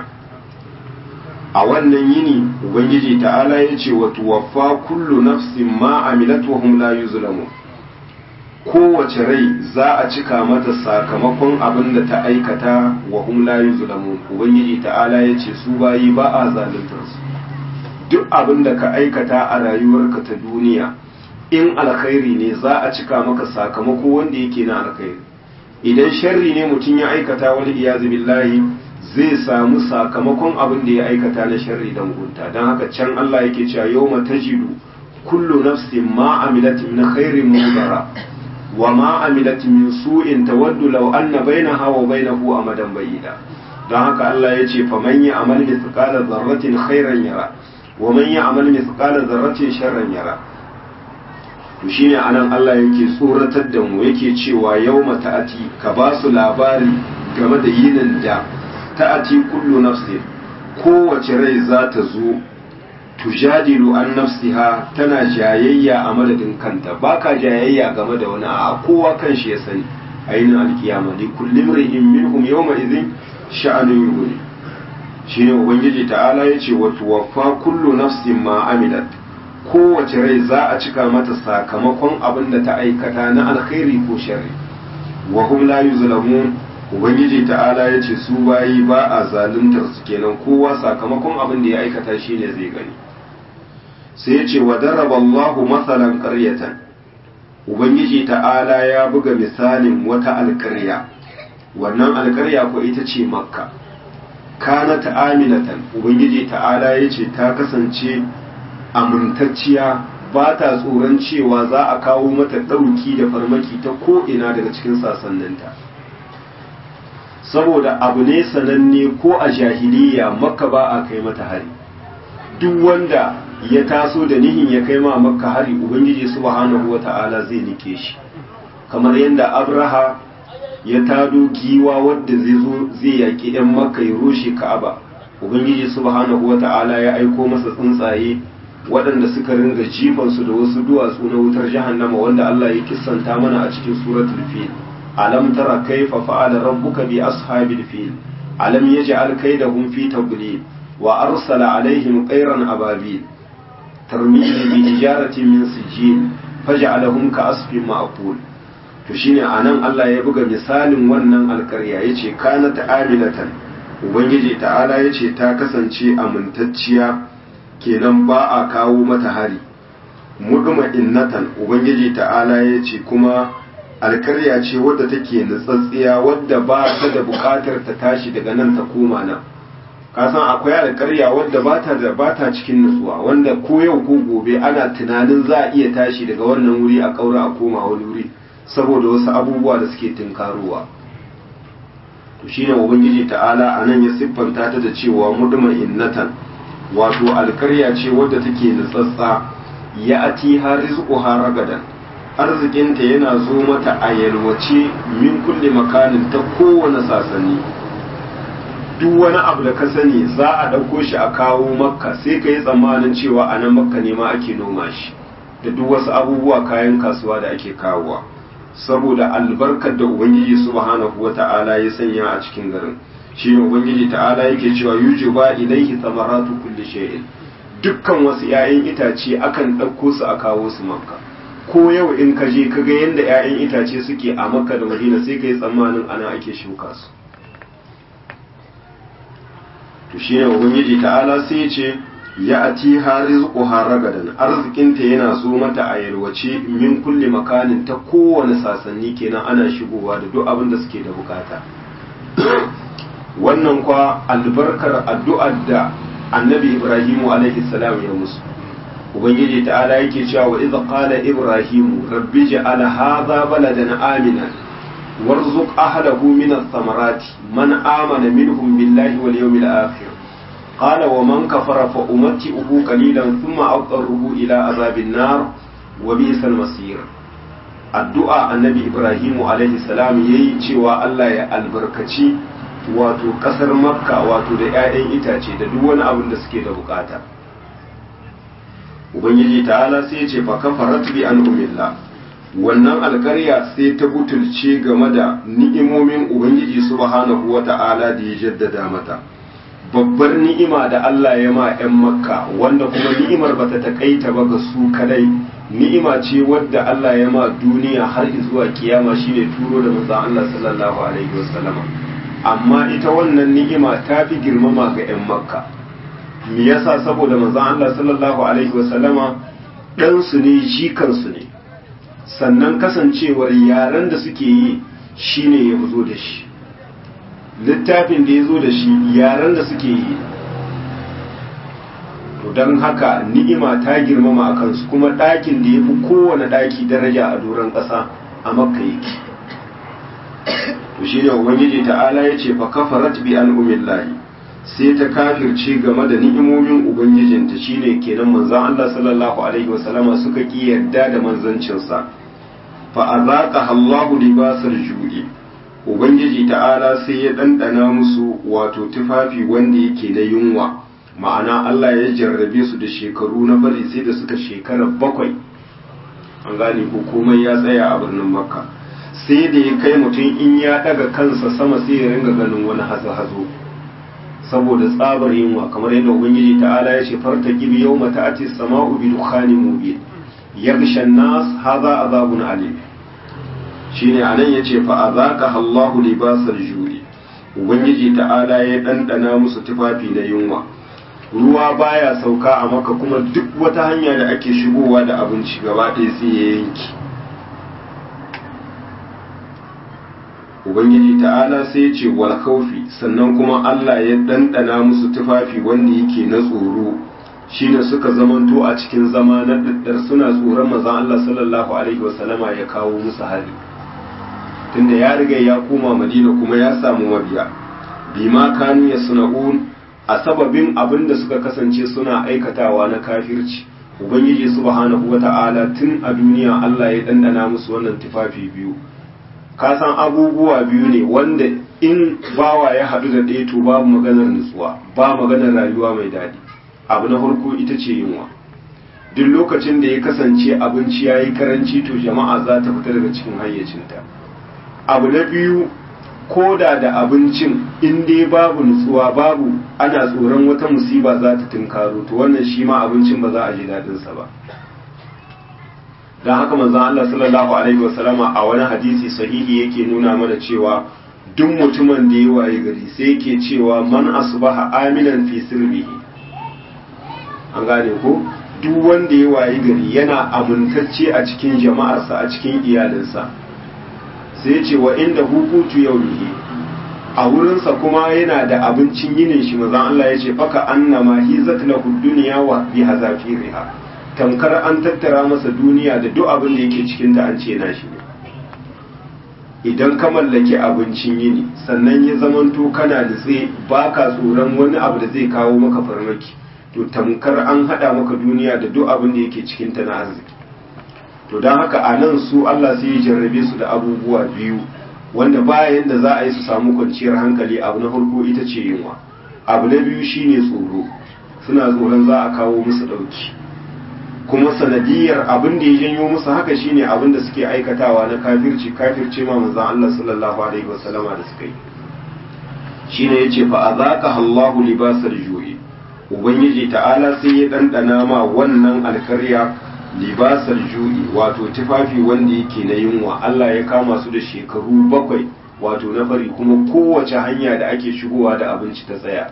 a wannan yini ubangiji ta'ala ya ce wa tuwaffa kullu nafsin ma amilat wa hum la yuzlamun kowace rai za a cika mata sakamakon abin da ta aikata wa hum la yuzlamun ubangiji ta'ala ya ce su bayi ba a zaluntar su duk abin da ka aikata a rayuwarka ta duniya in alkhairi ne za a cika maka sakamako wanda yake na alkhairi idan sharri ne mutum ya aikata wani iyazu billahi zai samu sakamakon abin da ya aikata na sharri dan gunta don haka can Allah yake cewa yawma tajidu kullu nafsin ma amilat min khairin mudara wa ma amilat min su'in tawaddu law anna bainaha wa bainahu amadan bayida don haka Allah ya ce faman ya amal mithqala dharratin khairan yara wa man ya amal mithqala dharratin sharran yara to shine anan Allah yake tsoratar da mu yake cewa yawma ta'ati ka ba su labari game da yinin da ta'ati kullu nafsin kowace rai za ta zo tujadilu an nafsiha tana jayayya a madadin kanta baka jayayya game da wani a kowa kan shi ya sani ainihin alkiyama li kulli imrin minhum yawma idhin sha'anun yughni shine ubangiji ta'ala yace wa tuwaffa kullu nafsin ma amilat kowace rai za a cika mata sakamakon abin da ta aikata na alkhairi ko sharri wa hum la yuzlamun ubangiji ta'ala ya ce su bayi ba a zaluntar su kenan kowa sakamakon abin da ya aikata shine zai gani sai ya ce wa daraba Allahu masalan qaryatan ubangiji ta'ala ya buga misalin wata alƙarya wannan alƙarya ko ita ce makka kanat aminatan ubangiji ta'ala ya ce ta kasance amintacciya ba ta tsoron cewa za a kawo mata ɗauki da farmaki ta ko'ina daga cikin sasanninta saboda abu ne sananne ko a jahiliya makka ba a kai mata hari duk wanda ya taso da nihin ya kai ma makka hari ubangiji subhanahu wata'ala zai nike shi kamar yadda abraha ya tado giwa wadda zai zo zai yaƙi 'yan makka ya rushe ka'aba ubangiji subhanahu wata'ala ya aiko masa tsuntsaye waɗanda suka ringa jifansu da wasu duwatsu na wutar jahannama wanda Allah ya kissanta mana a cikin suratul fil alam tara kaifa fa'ala rabbuka bi ashabil fil alam yaj'al kaydahum fi tadlil wa arsala alaihim qayran ababil tarmihim bi hijaratin min sijil faj'alahum ka asfin ma'qul to shine anan Allah ya buga misalin wannan alƙarya yace kanat amilatan ubangiji ta'ala yace ta kasance amintacciya kenan ba a kawo mata hari muduma innatan ubangiji ta'ala ya ce kuma alkarya ce wadda take nutsatsiya wadda ba ta da bukatar ta tashi daga nan ta koma nan kasan akwai alkarya wadda ba ta da ba ta cikin nutsuwa wanda ko yau ko gobe ana tunanin za a iya tashi daga wannan wuri a kaura a koma wani wuri saboda wasu abubuwa da suke tunkarowa to shine ubangiji ta'ala anan ya siffanta ta da cewa muduma innatan wato alkarya ce wadda take nutsatsa ya ati har rizquha ragadan arzikinta yana zo mata a yalwace min kulle makanin ta kowane sasanni duk wani abu da ka sani za a ɗauko shi a kawo makka sai ka yi tsammanin cewa a nan makka ne ma ake noma shi da duk wasu abubuwa kayan kasuwa da ake kawowa saboda albarkar da ubangiji subhanahu wata'ala ya sanya a cikin garin shi ne ubangiji ta'ala yake cewa yujuba ilaihi thamaratu kulli shay'in dukkan wasu 'ya'yan itace akan ɗauko su a kawo su makka ko yau in ka je ka ga yadda 'ya'yan itace suke a makka da madina sai ka yi tsammanin ana ake shuka su to shi ne ubangiji ta'ala sai ya ce ya ati harizqu haragadan arzikinta yana zo mata a yalwace min kulli makanin ta kowane sasanni kenan ana shigowa da duk abin da suke da bukata wannan kwa albarkar addu'ar da annabi ibrahimu alaihi salam ya musu ubangiji ta'ala yake cewa wa idza qala ibrahimu rabbi ja'al hadha baladan amina warzuq ahlahu min ath-thamarati man amana minhum billahi wal yawmil akhir qala wa man kafara fa umatti'uhu qalilan thumma aqarruhu ila azabin nar wa bi'sal masir addu'a annabi ibrahimu alaihi salam yayi cewa Allah ya albarkaci wato kasar makka wato da 'ya'yan itace da duk wani abin da suke da bukata ubangiji ta'ala sai ya ce fa kafarat bi an umillah wannan alkarya sai ta butulce game da ni'imomin ubangiji subhanahu wata'ala da ya jaddada mata babbar ni'ima da Allah ya ma 'yan makka wanda kuma ni'imar bata takaita ba ga su kadai ni'ima ce wadda Allah ya ma duniya har zuwa kiyama shine turo da manzon Allah sallallahu alaihi wasallama amma ita wannan ni'ima ta fi girmama ga 'yan makka me yasa saboda manzon Allah sallallahu alaihi wasallama dan su ne jikan su ne sannan kasancewar yaren da suke yi shine ya zo da shi littafin da ya zo da shi yaren da suke yi to don haka ni'ima ta girmama a kansu kuma ɗakin da ya fi kowane ɗaki daraja a doron ƙasa a makka yake to shi ne ubangiji ta'ala ya ce fa kafarat bi an umillahi sai ta kafirce game da ni'imomin ubangijinta shine kenan manzon Allah sallallahu alaihi wasallama suka ki yarda da manzancinsa fa azaqa Allahu libasal ju'i ubangiji ta'ala sai ya dandana musu wato tufafi wanda yake na yunwa ma'ana Allah ya jarrabe su da shekaru na bari sai da suka shekara bakwai an gane ko komai ya tsaya a birnin makka sai da ya kai mutum in ya daga kansa sama sai ya ringa ganin wani hazo-hazo saboda tsabar yunwa kamar yadda ubangiji ta'ala ya ce farta gibi yau mata ati sama'u bi dukhanin mubin yaghsha nas hadha azabun alim shine anan yace fa azaka Allahu libasal juri ubangiji ta'ala ya dandana musu tufafi na yunwa ruwa baya sauka a maka kuma duk wata hanya da ake shigowa da abinci gaba ɗaya sai ya yanki ubangiji ta'ala sai ya ce wal khawfi sannan kuma Allah ya dandana musu tufafi wanda yake na tsoro shine suka zamanto a cikin zama na daddar suna tsoron manzon Allah sallallahu alaihi wasallama ya kawo musu hari tunda ya riga ya koma Madina kuma ya samu mabiya bima kanu yasna'un a sababin abin da suka kasance suna aikatawa na kafirci ubangiji subhanahu wata'ala tun a duniya Allah ya dandana musu wannan tufafi biyu ka san abubuwa biyu ne wanda in bawa ya haɗu da ɗaya to babu maganar nutsuwa ba maganar rayuwa mai daɗi abu na farko ita ce yunwa duk lokacin da ya kasance abinci ya yi karanci to jama'a za ta fita daga cikin hayyacinta abu na biyu ko da da abincin in dai babu nutsuwa babu ana tsoron wata musiba za ta tunkaro to wannan shi ma abincin ba za a ji daɗinsa ba don haka manzon Allah sallallahu alaihi wasallama a wani hadisi sahihi yake nuna mana cewa duk mutumin da ya waye gari sai yake cewa man asbaha aminan fi sirrihi an gane ko duk wanda ya waye gari yana amintacce a cikin jama'arsa a cikin iyalinsa sai ce wa inda hukutu yaumihi a wurinsa kuma yana da abincin yinin shi mazan Allah ya ce faka annama hizat lahu dunya wa bi hazafiriha tamkar an tattara masa duniya da duk abin da yake cikin ta an ce na shi ne idan ka mallaki abincin yini sannan ya zamanto kana nutse baka tsoron wani abu da zai kawo maka farmaki to tamkar an hada maka duniya da duk abin da yake cikin ta na arziki to don haka a nan su Allah sai ya jarrabe su da abubuwa biyu wanda bayan da za a yi su samu kwanciyar hankali abu na farko ita ce yunwa abu na biyu shine tsoro suna tsoron za a kawo musu ɗauki kuma sanadiyar abin da ya janyo musu haka shine abin da suke aikatawa na kafirci kafirce ma manzon Allah sallallahu alaihi wasallama da suka yi shine yace fa azaka Allahu libasal ju'i ubangiji ta'ala sai ya dandana ma wannan alkarya libasar ju'i wato tufafi wanda yake na yunwa Allah ya kama su da shekaru bakwai wato na fari kuma kowace hanya da ake shigowa da abinci ta tsaya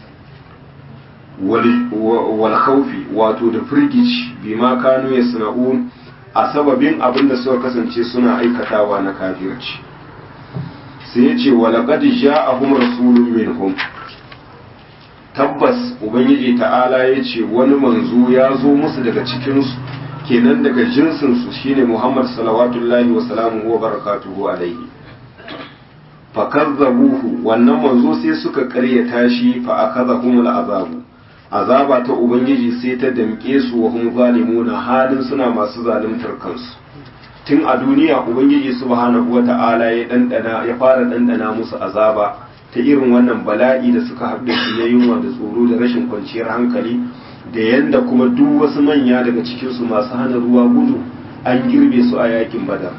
wal khawfi wato da firgici bima kanu yasna'un a sababin abin da suka kasance suna aikatawa na kafirci sai ya ce walaqad ja'ahum rasulun minhum tabbas ubangiji ta'ala ya ce wani manzo ya zo musu daga cikinsu kenan daga jinsinsu shine Muhammad salawatullahi wa salamuhu wa barakatuhu alaihi fakazzabuhu wannan manzo sai suka karyata shi fa akazahumul azabu azaba ta ubangiji sai ta damke su wa hum zalimuna halin suna masu zaluntar kansu tun a duniya ubangiji subhanahu wata'ala ya dandana ya fara dandana musu azaba ta irin wannan bala'i da suka haɗu da shi na yunwa da tsoro da rashin kwanciyar hankali da yanda kuma duk wasu manya daga cikinsu masu hana ruwa gudu an girbe su a yakin badar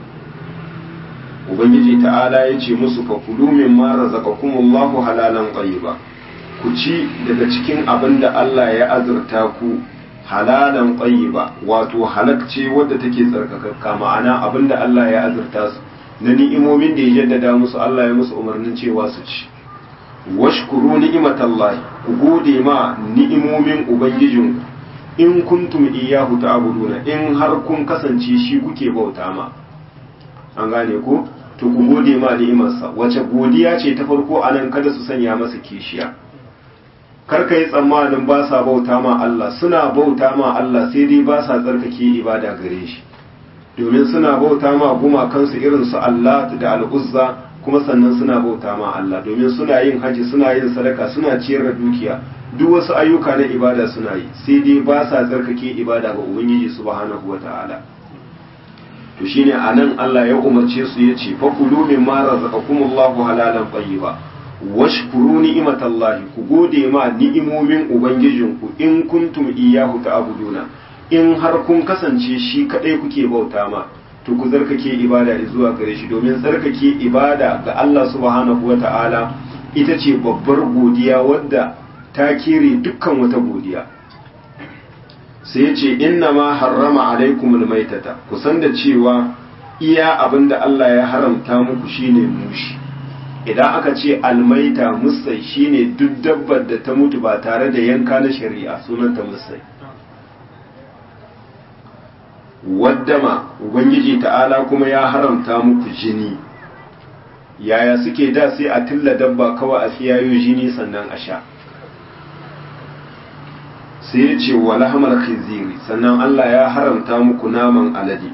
ubangiji ta'ala ya ce musu fa kulu min ma razaqakumullahu halalan tayyiba ku ci daga cikin abin da Allah ya azurta ku halalan tayyiba wato halakce wadda take tsarkakakka ma'ana abin da Allah ya azurta su na ni'imomin da ya jaddada musu Allah ya musu umarnin cewa su ci washkuru ni'imatallahi ku gode ma ni'imomin ubangijinku in kuntum iyyahu ta'buduna in har kun kasance shi kuke bauta ma an gane ko to ku gode ma ni'imarsa wace godiya ce ta farko anan kada su sanya masa kishiya kar ka yi tsammanin ba sa bauta ma Allah suna bauta ma Allah sai dai ba sa tsarkake ibada gare shi domin suna bauta ma gumakansu irin su Allah da al'uzza kuma sannan suna bauta ma Allah domin suna yin haji suna yin sadaka suna ciyar da dukiya duk wasu ayyuka na ibada suna yi sai dai ba sa tsarkake ibada ga ubangiji subhanahu wata'ala to shine anan Allah ya umarce su ya ce fa kulu mimma razaqakumullahu halalan tayyiba washkuru ni'imatallahi ku gode ma ni'imomin ubangijinku in kuntum iyyahu ta'buduna in har kun kasance shi kadai kuke bauta ma to ku zarkake ibada zuwa gare shi domin tsarkake ibada ga Allah subhanahu wata'ala ita ce babbar godiya wadda ta kere dukkan wata godiya sai ce inna ma harrama alaikumul maitata ku san da cewa iya abinda Allah ya haramta muku shine mushi idan aka ce almaita musai shine duk dabbar da ta mutu ba tare da yanka na shari'a sunanta musai waddama ubangiji ta'ala kuma ya haramta muku jini yaya suke da sai a tilla dabba kawai a tsiyayo jini sannan a sha sai ya ce wa lahamar khiziri sannan Allah ya haramta muku naman alade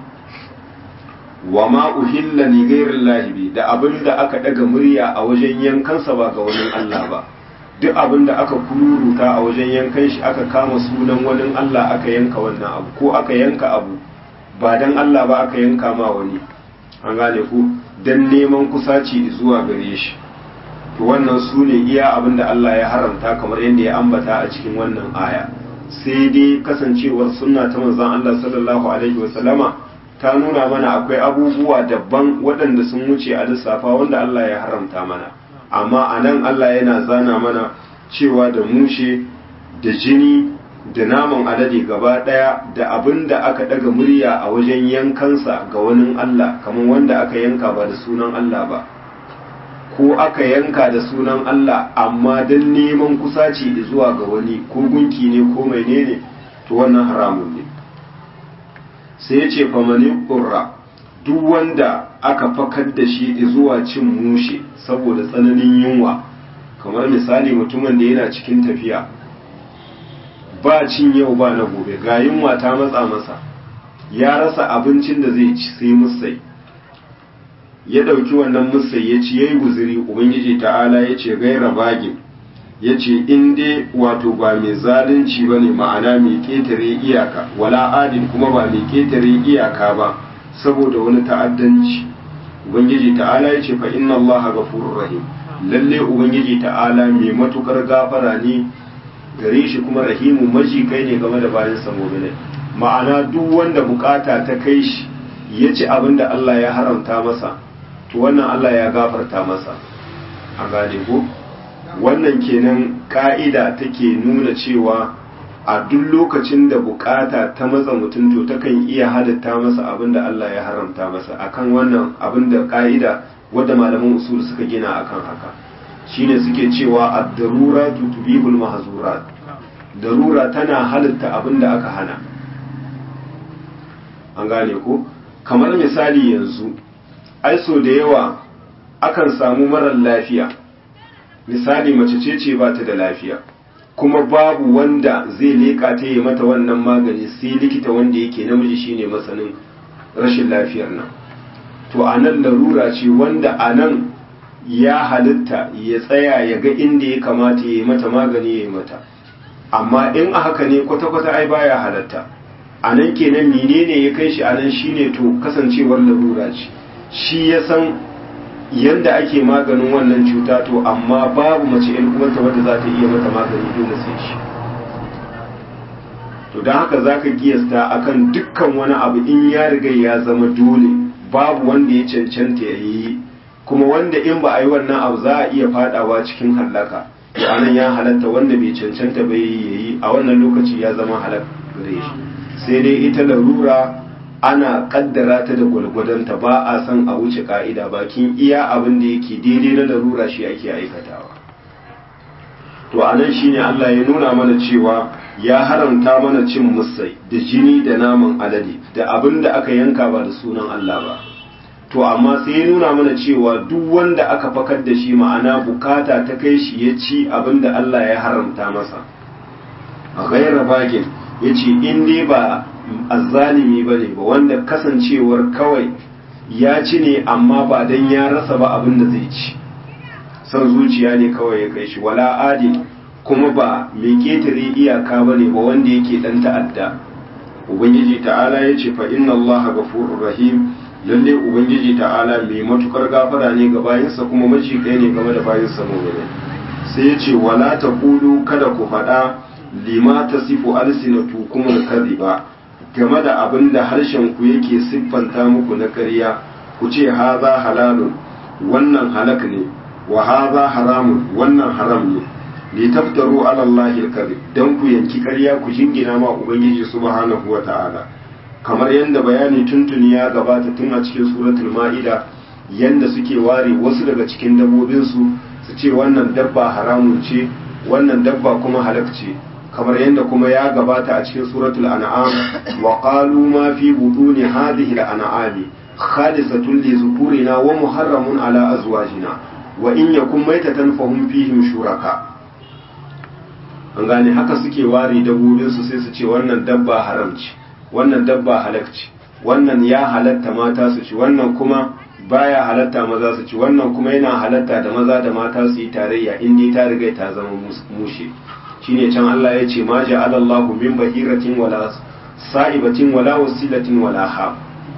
wa ma uhilla li ghairi lahibi da abin da aka daga murya a wajen yankansa ba ga wani Allah ba duk abin da aka kururuta a wajen yankan shi aka kama sunan wani Allah aka yanka wannan abu ko aka yanka abu ba dan Allah ba aka yanka ma wani an gane ku dan neman kusaci zuwa gare shi to wannan su ne iya abin da Allah ya haramta kamar yadda ya ambata a cikin wannan aya sai dai kasancewar sunna ta manzon Allah sallallahu alaihi wasallama ta nuna mana akwai abubuwa daban waɗanda sun wuce a lissafa wanda Allah ya haramta mana amma a nan Allah yana zana mana cewa da mushe da jini da naman alade gaba ɗaya da abin da aka ɗaga murya a wajen yankansa ga wani Allah kamar wanda aka yanka ba da sunan Allah ba ko aka yanka da sunan Allah amma don neman kusaci zuwa ga wani ko gunki ne ko menene to wannan haramun ne sai ya ce famani ƙurra duk wanda aka fakar da shi zuwa cin mushe saboda tsananin yunwa kamar misali mutumin da yana cikin tafiya ba cin yau ba na gobe ga yunwa ta matsa masa ya rasa abincin da zai ci sai musai ya ɗauki wannan musai ya ci ya yi guziri ubangiji ta'ala ya ce gaira bagin ya ce in dai wato ba mai zalunci ba ne ma'ana mai ƙetare iyaka wala adin kuma ba mai ƙetare iyaka ba saboda wani ta'addanci ubangiji ta'ala ya ce fa inna allaha ghafurur rahim lalle ubangiji ta'ala mai matukar gafara ne gare shi kuma rahimu maji kai ne game da bayan samominai ma'ana duk wanda bukata ta kai shi ya ci abin da Allah ya haramta masa to wannan Allah ya gafarta masa a gane ko wannan kenan ka'ida take nuna cewa a duk lokacin da bukata ta matsa mutum to takan iya halitta masa abin da Allah ya haramta masa akan wannan abin da ka'ida wadda malaman usul suka gina akan haka shine suke cewa ad-darura tutbihul mahzurat darura tana halitta abin da aka hana an gane ko kamar misali yanzu ai so da yawa akan samu marar lafiya misali mace ce ce ba ta da lafiya kuma babu wanda zai leƙa ta yi mata wannan magani sai likita wanda yake namiji shine masanin rashin lafiyar nan to a nan larura ce wanda a nan ya halitta ya tsaya ya ga inda ya kamata ya yi mata magani ya yi mata amma in a haka ne kwata-kwata ai baya halatta a nan kenan menene ya kai shi a nan shine to kasancewar larura ce shi ya san yadda ake maganin wannan cuta to amma babu mace yan uwanta wadda za ta iya mata magani dole sai shi to don haka za ka kiyasta akan dukkan wani abu in ya riga ya zama dole babu wanda ya cancanta ya yi kuma wanda in ba a yi wannan abu za a iya fadawa cikin hallaka to anan ya halatta wanda bai cancanta bai yi a wannan lokaci ya zama halak gare shi sai dai ita larura ana kaddara ta da gwalgwadonta ba a son a wuce ka'ida bakin iya abin da yake daidai na larura shi ake aikatawa to anan shine Allah ya nuna mana cewa ya haramta mana cin musai da jini da naman alade da abin da aka yanka ba da sunan Allah ba to amma sai ya nuna mana cewa duk wanda aka fakar da shi ma'ana bukata ta kai shi ya ci abin da Allah ya haramta masa a gaira bagin ya ce in dai ba azzalimi ba ne ba wanda kasancewar kawai ya ci ne amma ba don ya rasa ba abin da zai ci son zuciya ne kawai ya kai shi wala adi kuma ba mai ketare iyaka ba ne ba wanda yake dan ta'adda ubangiji ta'ala ya ce fa inna allaha ghafurur rahim lalle ubangiji ta'ala mai matukar gafara ne ga bayinsa kuma maci kai ne game da bayinsa mu'mini sai ya ce wala taqulu kada ku faɗa lima tasifu alsinatu kuma kadhiba game da abin da harshen ku yake siffanta muku na ƙarya ku ce haza halalun wannan halak ne wa haza haramun wannan haram ne li taftaru ala Allah al-kadhib dan ku yanki ƙarya ku jingina ma ubangiji subhanahu wa ta'ala kamar yadda bayani tuntuni ya gabata tun a cikin suratul ma'ida yanda suke ware wasu daga cikin dabbobin su su ce wannan dabba haramun ce wannan dabba kuma halak ce kamar yadda kuma ya gabata a cikin suratul an'am wa qalu ma fi buduni hadhihi al-an'ami khalisatun li zukurina wa muharramun ala azwajina wa in yakun maitatan fahum fihim shuraka an gane haka suke ware dabbobin su sai su ce wannan dabba haram ce wannan dabba halak ce wannan ya halatta mata su ci wannan kuma baya halatta maza su ci wannan kuma yana halatta da maza da mata su yi tarayya in dai ta riga ta zama mushe shine can Allah ya ce ma ja'ala Allahu min bahiratin wala sa'ibatin wala wasilatin wala ha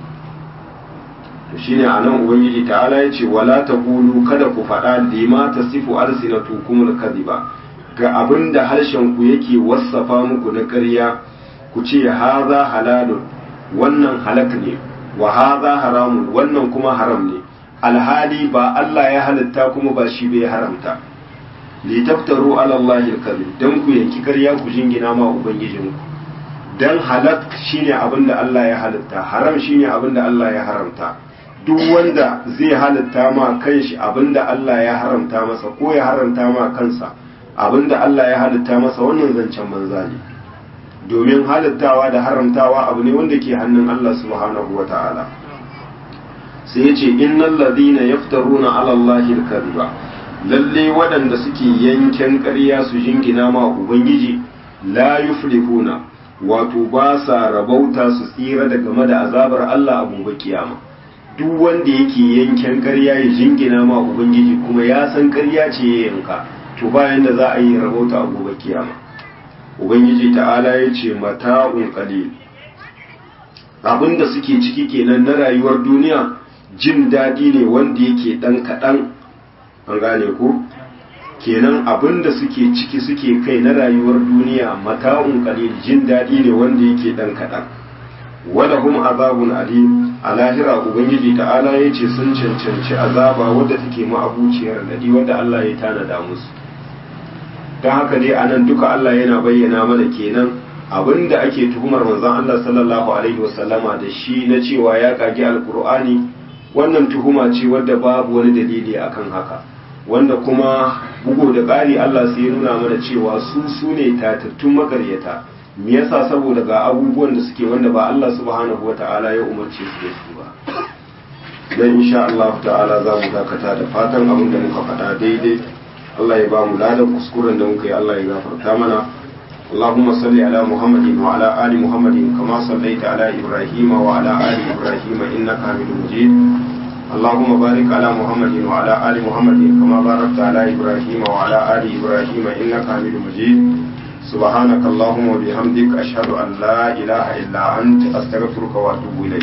to shine anan ubangiji ta'ala ya ce wala taqulu kada ku faɗa lima tasifu alsinatukum kadhiba ga abinda harshen ku yake wassafa muku na ƙarya ku ce haza halalun wannan halak ne wa haza haramun wannan kuma haram ne alhali ba Allah ya halitta kuma ba shi bai haramta li taftaru ala Allah al-kadhib dan ku yanki ƙarya ku jingina ma ubangijinku dan halak shine abinda Allah ya halitta haram shine abinda Allah ya haramta duk wanda zai halitta ma kanshi abinda Allah ya haramta masa ko ya haramta ma kansa abinda Allah ya halitta masa wannan zancen banza ne domin halittawa da haramtawa abu ne wanda ke hannun Allah subhanahu wa ta'ala sai ya ce innal ladina yaftaruna ala Allahi al-kadhiba lalle waɗanda suke yanken ƙarya su jingina ma ubangiji la yuflihuna wato ba sa rabauta su tsira daga game da azabar Allah a gobe kiyama duk wanda yake yanken ƙarya ya jingina ma ubangiji kuma ya san ƙarya ce ya yanka to bayan da za a yi rabauta a gobe kiyama ubangiji ta'ala ya ce mata'un qalil abinda suke ciki kenan na rayuwar duniya jin daɗi ne wanda yake ɗan kaɗan an gane ko kenan abinda suke ciki suke kai na rayuwar duniya mata'un qalil jin daɗi ne wanda yake ɗan kaɗan wala hum azabun alim a lahira ubangiji ta'ala ya ce sun cancanci azaba wadda take ma'abuciyar daɗi wadda Allah ya tanada musu don haka dai anan duka Allah yana bayyana mana kenan abinda ake tuhumar manzon Allah sallallahu alaihi wasallama da shi na cewa ya kage alkur'ani wannan tuhuma ce wadda babu wani dalili akan haka wanda kuma bugu da ƙari Allah sai ya nuna mana cewa su su ne tatattun makaryata me yasa saboda ga abubuwan da suke wanda ba Allah subhanahu wata'ala ya umarce su da su ba dan insha Allah ta'ala za mu dakata da fatan abin da muka faɗa daidai Allah ya ba mu ladan kuskuren da muka yi Allah ya gafarta mana اللهم صل على محمد وعلى آل محمد كما صليت على إبراهيم وعلى آل إبراهيم إنك حميد مجيد اللهم بارك على محمد وعلى آل محمد كما باركت على إبراهيم وعلى آل إبراهيم إنك حميد مجيد سبحانك اللهم وبحمدك أشهد أن لا إله إلا أنت أستغفرك وأتوب إليك